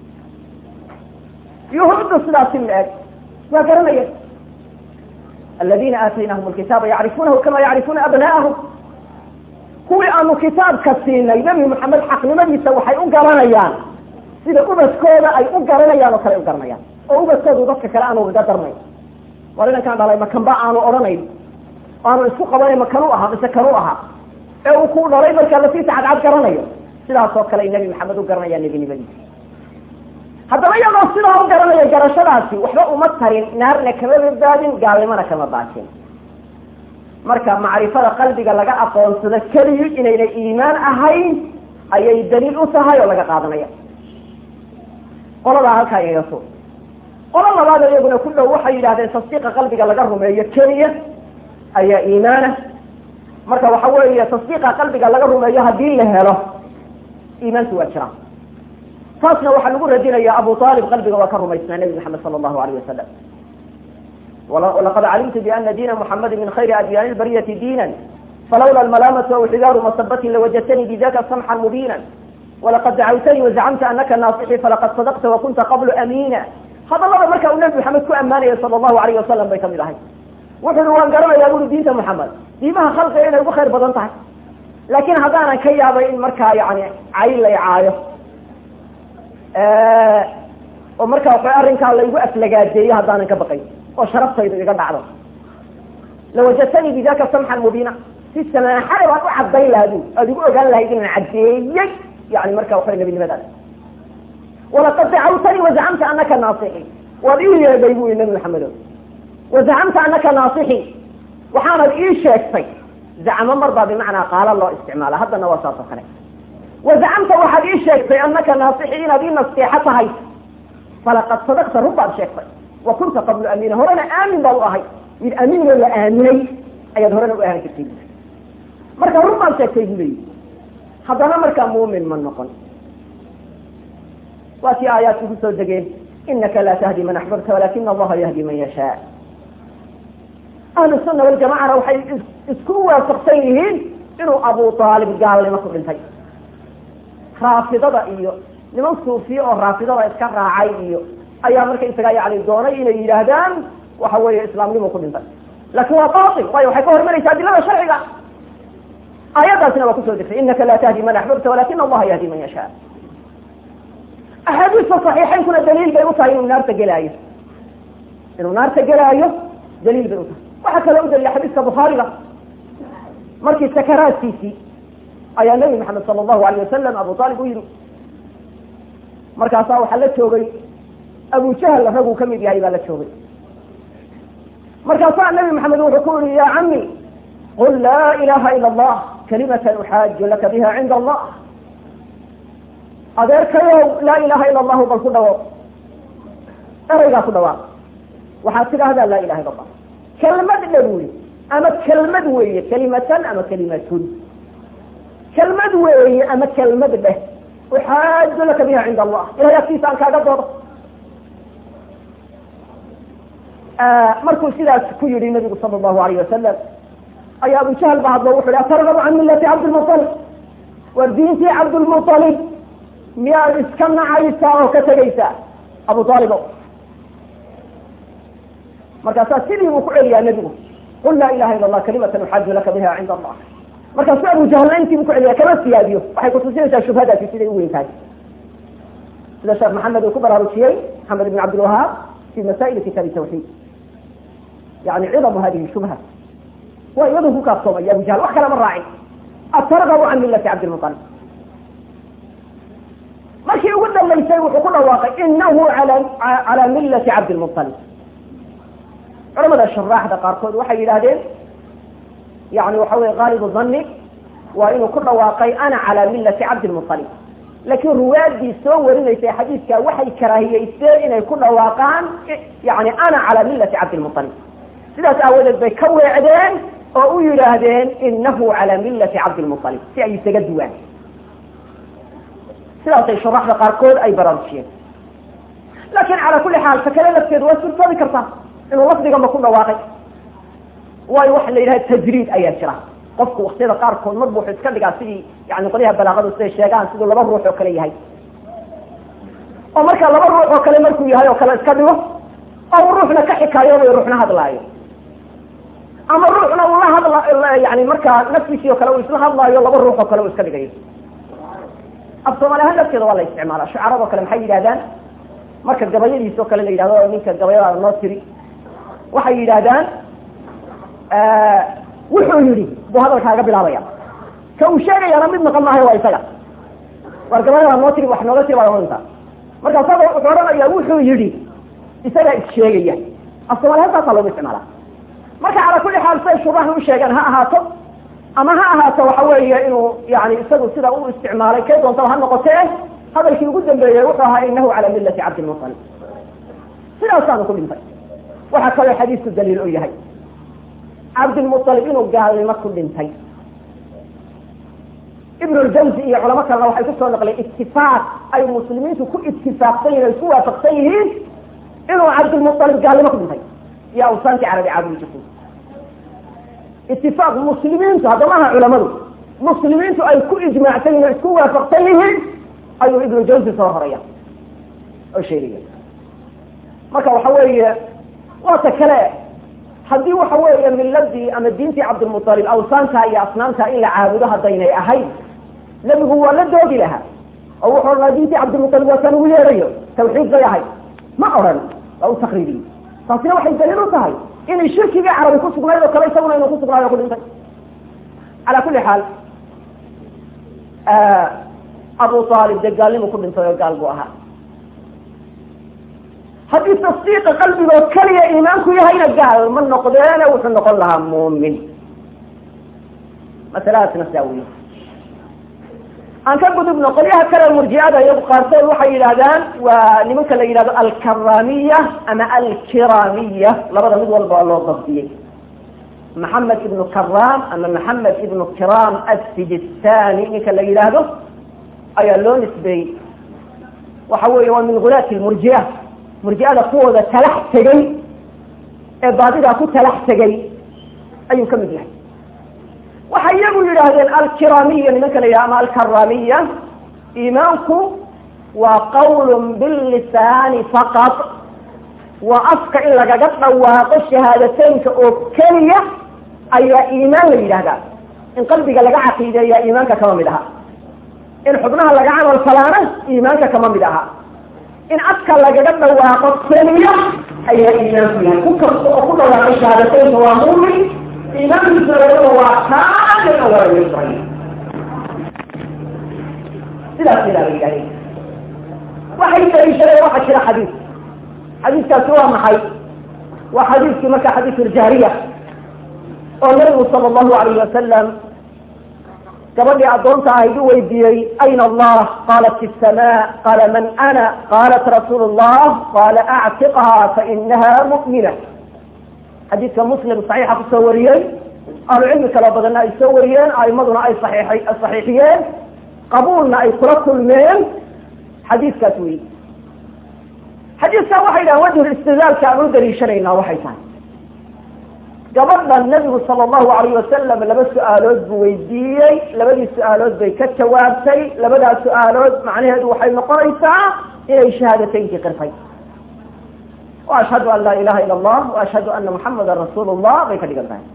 yuhuuddu sidaasi la-eg waa garanaya aladiina aataynahum alkitaaba yacrifuunahu kama yacrifuuna abna'ahum kuwii aanu kitaabka siinay nebi maxamed xaqnimadiisa waxay u garanayaan sida ubadkooda ay u garanayaan oo kale u garanayaan oo ubadkoodu dadka kale aan ugaga darnay war inankaan dhalay makanba aanu odhanayn aanu isku qabanayn makanuu ahaa mise kanuu ahaa ee uu ku dhalay markaa lafiisa cadcad garanayo sidaas oo kale nebi maxamed u garanaya nebinimadiisa haddaba iyagoo sidaa u garanaya garashadaasi waxba uma tarin naarna kama badbaadin gaalnimona kama baajin marka macrifada qalbiga laga aqoonsado keliyi inaynay iimaan ahayn ayay daliil u tahay oo laga qaadanaya qoladaa halkaa igaga soo qolo labaad iyaguna ku dhow waxay yidhahdeen tasdiiqa qalbiga laga rumeeyo keliya ayaa iimaana marka waxa weeye tasdiiqa qalbiga laga rumeeyo haddii la helo iimaanku waa jira taasna waxaa lagu radinaya abu aalib qalbiga waa ka rumaysnaa nebi maxamed sala allahu alayh wasalam walaqad calimtu biana diina muxamadi min khayri adyaani lbariyati diina falawla almalaamatu aw xigaaru masabati lawajadtanii bidaka samxan mubiina walaqad dacawtanii wazacamta anaka naasixii falaqad sadaqta wakunta qablu amiina hadalada marka uu nebi maxamed ku ammaanaya sala allahu alayh wasalam bay kamid ahay wuxu uhi waan garanayaa buri diinta maxamed diimaha khalqiga inay ugu khayr badan tahay laakin haddaanan ka yaabay in markaa yani cay lay caayo oo markaa waxa arrinkaa laygu aflagaadeeyo haddaanan ka baqay oo sharaftaydu iga dhacdo lawajadtanii bidaka samxan mubiina si samaaxada baan u cadayn lahaa bu aad igu ogaan lahayd inaan caddeeyey yani marka waxa nebinimadaas walaqad dacawtanii wazacamta anaka naasixi waad ii yeedhay bu i nabi maxamedo wazacamta anaka naasixi waxaanad ii sheegtay zacmo mar baa bimacnaa qaalo loo isticmaala haddana waa saas oo kale wazacamta waxaad ii sheegtay anaka naasixi inaad ii nasteexo tahay falaqad sadaqta run baad sheegtay wa kunta qablu amiina horena aamin baad u ahay mid amiinoo la aaminay ayaad horena u ahaan jirtay marka run baad sheegtay bu leeyi haddana markaa muumin ma noqon waa kii aayaadku ku soo degeen inaka laa tahdi man axbabta walakina allaha yahdi man yashaa ahlu sunna waljamacana waxay isku waafaqsan yihiin inuu abu aalib gaalnimo ku dhintay raafidada iyo niman suufiye oo raafidada iska raacay iyo ayaa marka isagaa yani doonay inay yidhaahdaan waxa weeye islaamnimo ku dhintay laakin waa bail waayo waxay ka hormaraysa adilada sharciga aayaddaasina waa kusoo degtay inaka laa tahdi man axbabta walakina allaha yahdi man yashaa axaadiista saxiixaynkuna daliil bay u tahay inuu naarta gelaayo inuu naarta gelaayo daliil bay u tahay waxaa kaloo u dalila xadiiska bukhaariga markii sakaraadkiisii ayaa nabi maxamed sala allahu alayh wasalam abu aalib u yidhi markaasaa waxaa la joogay abu jahl raguu kamid yahay baa la joogay markaasaa nabi maxamed wuxuu ku yihi ya cami qul laa ilaha ila allah kalimatan uxaaju laka biha cinda allah adeerkayow laa ilaha ila allahu bal ku dhawo eraygaa ku dhawaaq waxaad tidhaahdaa laa ilaha ila allah kelmad dha buli ama kelmad weeye kelimatan ama kelimatun kelmad weeye ama kelmad dheh uxaaju laka biha cinda allah ilahay agtiisa aan kaaga doodo markuu sidaas ku yihi nabigu sala allahu alayh wasalam ayaa abu jahl ba hadlo wuxu hi atargabu can millati cabdilmualib war diintii cabdilmualib miyaad iska nacaysaa oo ka tegaysaa abu aalibo markaasaa sidii buu ku celiyaa nebigu qul laa ilaha ila allah kalimatan uxaaju laka biha cinda allah markaasuu abu jahlna intii buu ku celiyaa kama siyaadiyo waxay kutusinaysaa shubhadaasi siday u weyn tahay sida sheekh maxamed uu ku baraarujiyey maxamed ibn cabdilwahaab fi masaa'il kitaabi tawxiid yani cidamu hadihi shubha waa iyadu ku kaaftoomay abu jahl wax kale ma raacin atargabu can millati cabdilmualib markii ugu dambaysay wuxuu ku dhawaaqay inahu calaa millati cabdilmualib culamada shuraaxda qaarkood waxay yidhaahdeen yani waxa weye qaalibu dhanni waa inuu ku dhawaaqay ana calaa millati cabdilmualib laakiin ruwaadii soo warinaysay xadiidka waxay karaahiyeysteen inay ku dhawaaqaan yani ana calaa millati cabdilmualib sidaas aawadeed bay ka weecdeen oo u yidhaahdeen inahu calaa millati cabdilmualib si ay isaga duwaan sidaasay shuraaxda qaarkood ay baraarujiyeen laakin calaa kuli xaal ta kale lafteedu waa suurtoobi kartaa inuu lafdigama ku dhawaaqay waayo waxa la yidhaha tajriid ayaa jira qofku waktiyada qaarkood mar bu wuxuu iska dhigaa sidii yani qolyaha balaaqadu siday sheegaan siduu laba ruux oo kale yahay oo marka laba ruux oo kale markuu yahay oo kale iska dhigo oo uu ruuxna ka xikaayoobayo ruuxna hadlaayo ama ruuxna uu la hadla yani markaa naftiisii oo kale uu isla hadlaayo laba ruux oo kale uu iska dhigayo af soomaali ahaan lafteeda waa la isticmaala shucarado kale maxay yidhahdaan marka gabayadiis oo kale la yidhahdo ninka gabayadaada noo tiri waxay yidhaahdaan wuxuu yidhi buu hadalkaaga bilaabaya ka uu sheegayaana mid maqan maahay waa isaga war gabadha noo tiri wax nooga tiri baa ohantaa marka isaga wuxuu odhanaya wuxuu yidhi isagaa issheegaya afsoomaali halkaasaa loogu isticmaala marka calaa kulli xaal say shubahan u sheegaan ha ahaato ama ha ahaato waxa weeye inuu yani isagu sida u isticmaalay kay doontaba ha noqotee hadalkii ugu dambeeyey wuxuu ahaa inahu cala millati cabdilmutalib sidaasaanu ku dhintay waxaa kaloo xadiisku daliil u yahay cabdilmualib inuu gaalnimo ku dhintay ibn ljawzi iyo culamo kalena waxay kusoo naqleen itifaaq ay muslimiintu ku itifaaqsan yihin ay ku waafaqsan yihiin inuu cabdilmualib gaalnimo ku dhintay iyo awsaantii carabi caabudi jirtay itifaaq muslimiintu haddama aha culamadu muslimiintu ay ku ijmaacsan yihin o isku waafaqsan yihiin ayuu ibnu jawzi soo horaya oo sheegaya marka waxa weeye waata kale haddii waxa weeye miladii ama diintii cabdilmualib awsaantaa iyo asnaamtaa in la caabudo haddaynay ahayd nebigu waa la doodi lahaa oo wuxuu odhanaa diintii cabdilmualib waa kaan ugu yeedhayo tawxiid bay ahayd ma odhan waa u takriibiyey taasina waxay daliil u tahay inay shirkigii carabi ku sugnayd oo kale isaguna inuu ku sugnaayo o ku dhintay calaa kulli xaal abu aalib dee gaalnimu ku dhintay oo gaal buu ahaa haddii tasdiiqa qalbigoo keliya iimaanku yahayna gaal ma noqdeene wuxuu noqon lahaa muumin masaladaasna saa wey aan ka gudubno qolyaha kale murjicada iyagu qaarkood waxay yidhahdaan waa nimanka la yidhahdo alkaramiya ama alkiramiya labada mid walba waa loo dabdiyey maxamed ibnu karam ama maxamed ibnu kiram assijistani ninka la yidhaahdo ayaa loo nisbeeyey waxa weeye waa min gulaati lmurjia murjiada kuwooda talax tegay ee baadidaa ku talax tegay ayuu ka mid yahay waxay iyagu yidhaahdeen alkiramiya nimanka la yidhahdo ama alkaramiya iimaanku waa qawlun billisaani faqad waa afka in lagaga dhawaaqo shahaadateynka oo keliya ayaa iimaan la yidhahdaa in qalbiga laga caqiideeyaa iimaanka kama mid aha in xubnaha laga camal falaana iimaanka kama mid aha in afka lagaga dhawaaqo keliya ayaa iimaanku yahay ku kasta oo ku dhawaaqo shahaadateynka waa muumin iimaankiisa waa kaamil oo waa yusray sidaas ilaa la yidhahdeen waxay daliishadeen waxaa jira xadiis xadiiskaasi waa maxay waa xadiiskii marka xadiisu ljaariya oo nabigu sala allahu alayh wasalam gabadhii addoonta ahayd u weydiiyey ayna allah qaalat fi samaa qaala man ana qaalat rasuulu llah qaala actiqha fainaha mu'mina xadiidka muslim saxiixa kusoo wariyey ahlucilmi kala badanna ay soo wariyeen aimaduna ay saii saxiixiyeen qabuulna ay kula kulmeen xadiiskaas weyi xadiiskan waxay dhahan wajhul istidlaalka aan u daliishanaynaa waxay tahay gabadhan nabigu sala allahu alayh wasalam laba su-aalood buu weydiiyey labadii su-aalood bay ka jawaabtay labadaas su-aalood macnaheedu waxay noqonaysaa inay shahaadateynkii qirtay wa ashhadu an laa ilaha ila allah wa ashhadu ana muxamadan rasuulu llah bay ka dhigan tahay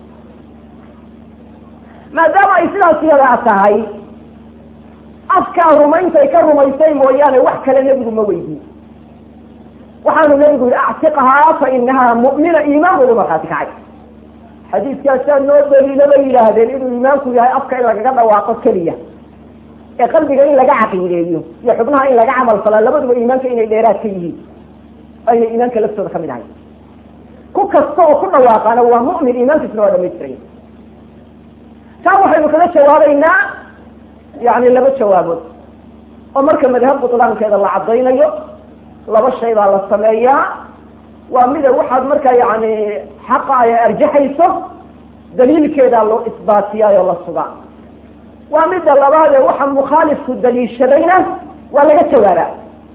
maadaama ay sidaas yadaa tahay afkaa rumayntay ka rumaysay mooyaane wax kale nebigu ma weydiin waxaanu nebigu yihi actiqhaa fa inahaa mu'mina iimaan buu markhaati kacay xadiiskaasaa noo daliilo bay yidhaahdeen inuu iimaanku yahay afka in lagaga dhawaaqo keliya ee qalbiga in laga caqiideeyo iyo xubnaha in laga camal falaa labaduba iimaanka inay dheeraad ka yihiin ayna iimaanka laftooda kamid ahay ku kasta oo ku dhawaaqaana waa mu'min iimaankiisna waa dhamaystiraya taa waxaynu kaga jawaabaynaa yani laba jawaabood oo marka madhab butlaankeeda la caddaynayo laba shay baa la sameeyaa waa mida waxaad markaa yani xaqa ay arjaxayso daliilkeedaa loo isbaatiyaayoo la sugaa waa midda labaadee waxa mukhaalifku daliishadayna waa laga jawaabaa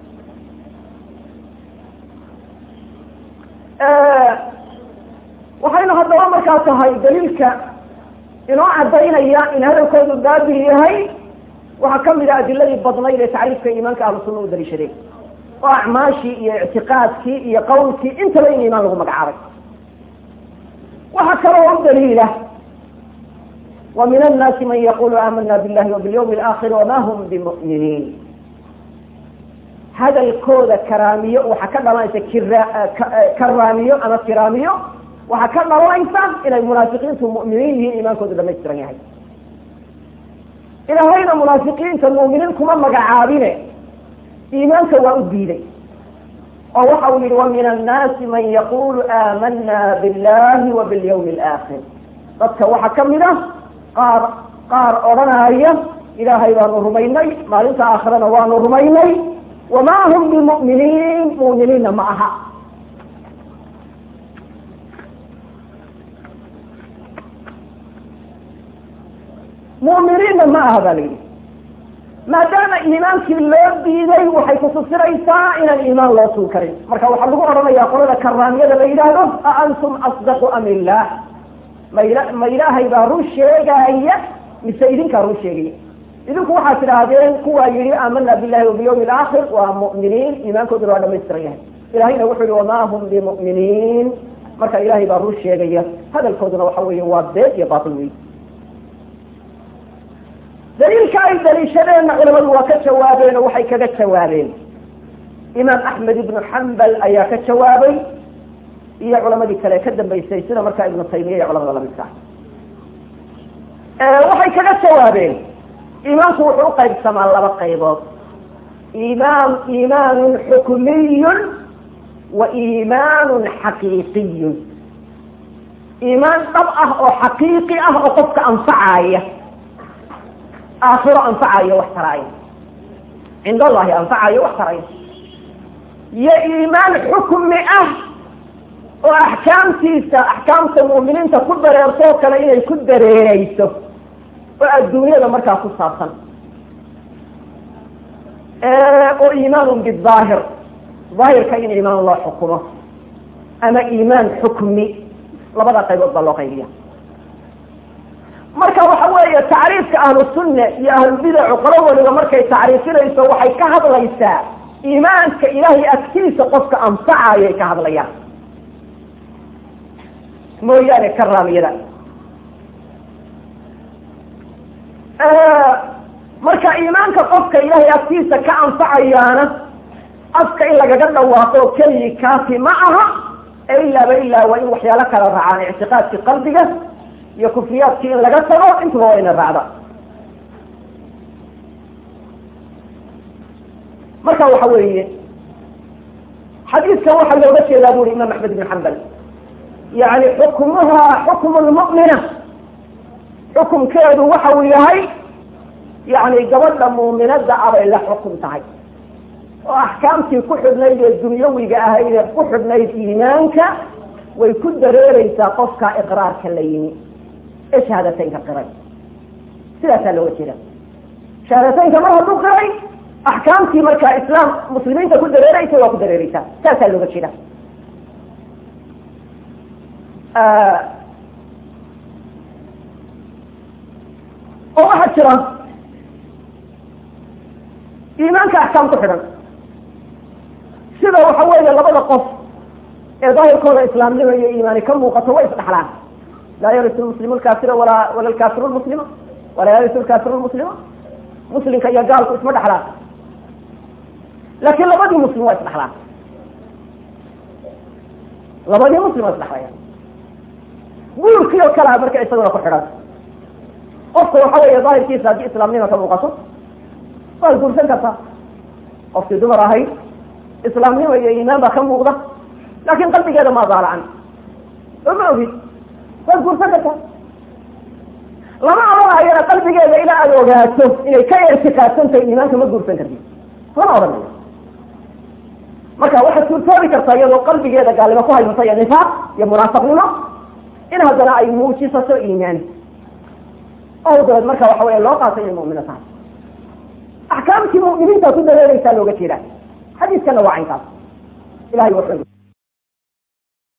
waxaynu haddaba markaa tahay daliilka inoo cadaynaya in hadalkoodu baabil yahay waxaa kamid a adiladii badnayd ee tacriifka iimaanka ahlu sunna u daliishadeen oo acmaashii iyo ictiqaadkii iyo qawlkii intaba in iimaan lagu magacaabay waxaa kaloo u daliila wa min annaasi man yaqulu aamana billahi wabilyawmi alaakhir wama hum bimu'miniin hadalkooda karaamiyo waxaa ka dhalanaysa kiraamiyo ama kiraamiyo waxaa ka dhalanaysa inay munaafiqiintu mu'miniin yihiin iimaankoodu dhamaystiran yahay ilaahayna munaafiqiinta mu'miniin kuma magacaabine iimaanka waa u diiday oo waxa uu yihi wa min annaasi man yaqulu aamana billahi wa bilyawmi alaakhir dadka waxaa kamid ah qaar qaar odhanaya ilaahay baanu rumaynay maalinta aakhirana waanu rumaynay wama hum bimu'miniin mu'miniinna ma aha mu'miniinna ma aha ba la yidhi maadaama iimaankii loo diiday waxay kutusiraysaa inaan iimaan loo sugi karin marka waxaa lagu odhanayaa qolada karaamiyada la yidhaahdo a antum asdaqu am illah ma ila ma ilaahay baa run sheegaya mise idinkaa run sheegaya idinku waxaad tidhaahdeen kuwaa yihi aamana billahi wabilyawmi alaakhir waa mu'miniin iimaankooduna waa dhamaystiran yahay ilahayna wuxuu yihi wama hum bimu'miniin marka ilahay baa run sheegaya hadalkooduna waxa weeye waa been iyo baatil wey daliilka ay daliishadeenna culamadu waa ka jawaabeen oo waxay kaga jawaabeen imaam axmed ibnu xambal ayaa ka jawaabay iyo culamadii kale ka dambaysay sida markaa ibnu taymiya iyo culamada lamidka waxay kaga jawaabeen iimaanku wuxuu uqaybsamaa laba qaybood iimaan iimaanun xukmiyun wa iimaanun xaqiiqiyun iimaan dhab ah oo xaqiiqi ah oo qofka anfacaya aakhiro anfacayo wax taraayo cind allahi anfacayo wax tarayo iyo iimaan xukmi ah oo axkaamtiisa axkaamta mu'miniinta ku dareertoo kale inay ku dareereyso oo adduunyada markaa ku saabsan oo iimaanun bidaahir daahirka in iimaan loo xukumo ama iimaan xukmi labada qaybood baa loo qaybiya marka waxa weeye tacriifka ahlusunna iyo ahlulbidacu qolo waliba markay tacriifinayso waxay ka hadlaysaa iimaanka ilaahay agtiisa qofka anfacayay ka hadlayaan mooyaane karaamiyada marka iimaanka qofka ilaahay agtiisa ka anfacayaana afka in lagaga dhawaaqo keligi kaafi ma aha ee ilaaba ilaa waa in waxyaalo kala raacaan ictiqaadki qalbiga iyo kufriyaadkii in laga tago intuba waa ina raacda marka waxa weeye xadiidkan waxaa looga jeedaa buri imaam axmed ibn xambal yani xukmuha xukmu lmu'mina xukumkeedu waxa uu yahay yani gabadha muuminada abay la xukum tahay oo axkaamtii ku xidhnayd ee dunyawiga ahayd ee ku xidhnayd iimaanka way ku dareereysaa qofka iqraarka la yimi ee shahaadateynka qiray sidaasaa looga jeeda shahaadateynka mar hadduu qiray axkaamtii markaa islaam muslimiinta ku dareereysa waa ku dareereysaa saasaa looga jeeda oo waxaa jira iimaanka axkaam ku xidhan sida waxa weeye labada qof ee daahirkooda islaamnimo iyo iimaani ka muuqato way isdhaxlaan laa yarisu lmuslimu lkaafira walaa wala lkaafiru lmuslima walaa yarisu lkaafiru lmuslima muslimka iyo gaalku isma dhexlaan laakiin labadii muslim waa isdhaxlaan labadii muslim waa isdhaxlayaan guurkii oo kalea marka isaguna ku xidhan qofka waxa weeye daahirkiisa haddii islaamnima ka muuqato waad guursan kartaa qofkii dumar ahayd islaamnimo iyo iimaan baa ka muuqda laakin qalbigeeda ma daalacan oo ma ogid waad guursan kartaa lama odhanayana qalbigeeda ilaa aada ogaato inay ka ertiqaadsantahay iimaanka ma guursan kartid lama odhanayo marka waxaad suurtoobi kartaa iyadoo qalbigeeda gaalnimo ku haysata iyo nifaaq iyo munaafaqnimo in haddana ay muujisato iimaan oo dabeed marka waxa weya loo qaatay inay mu'mino tahay axkaamtii mu'miniinta ku dareereysaa looga jeeda xadiiskana waa caynkaas ilahay wuxuu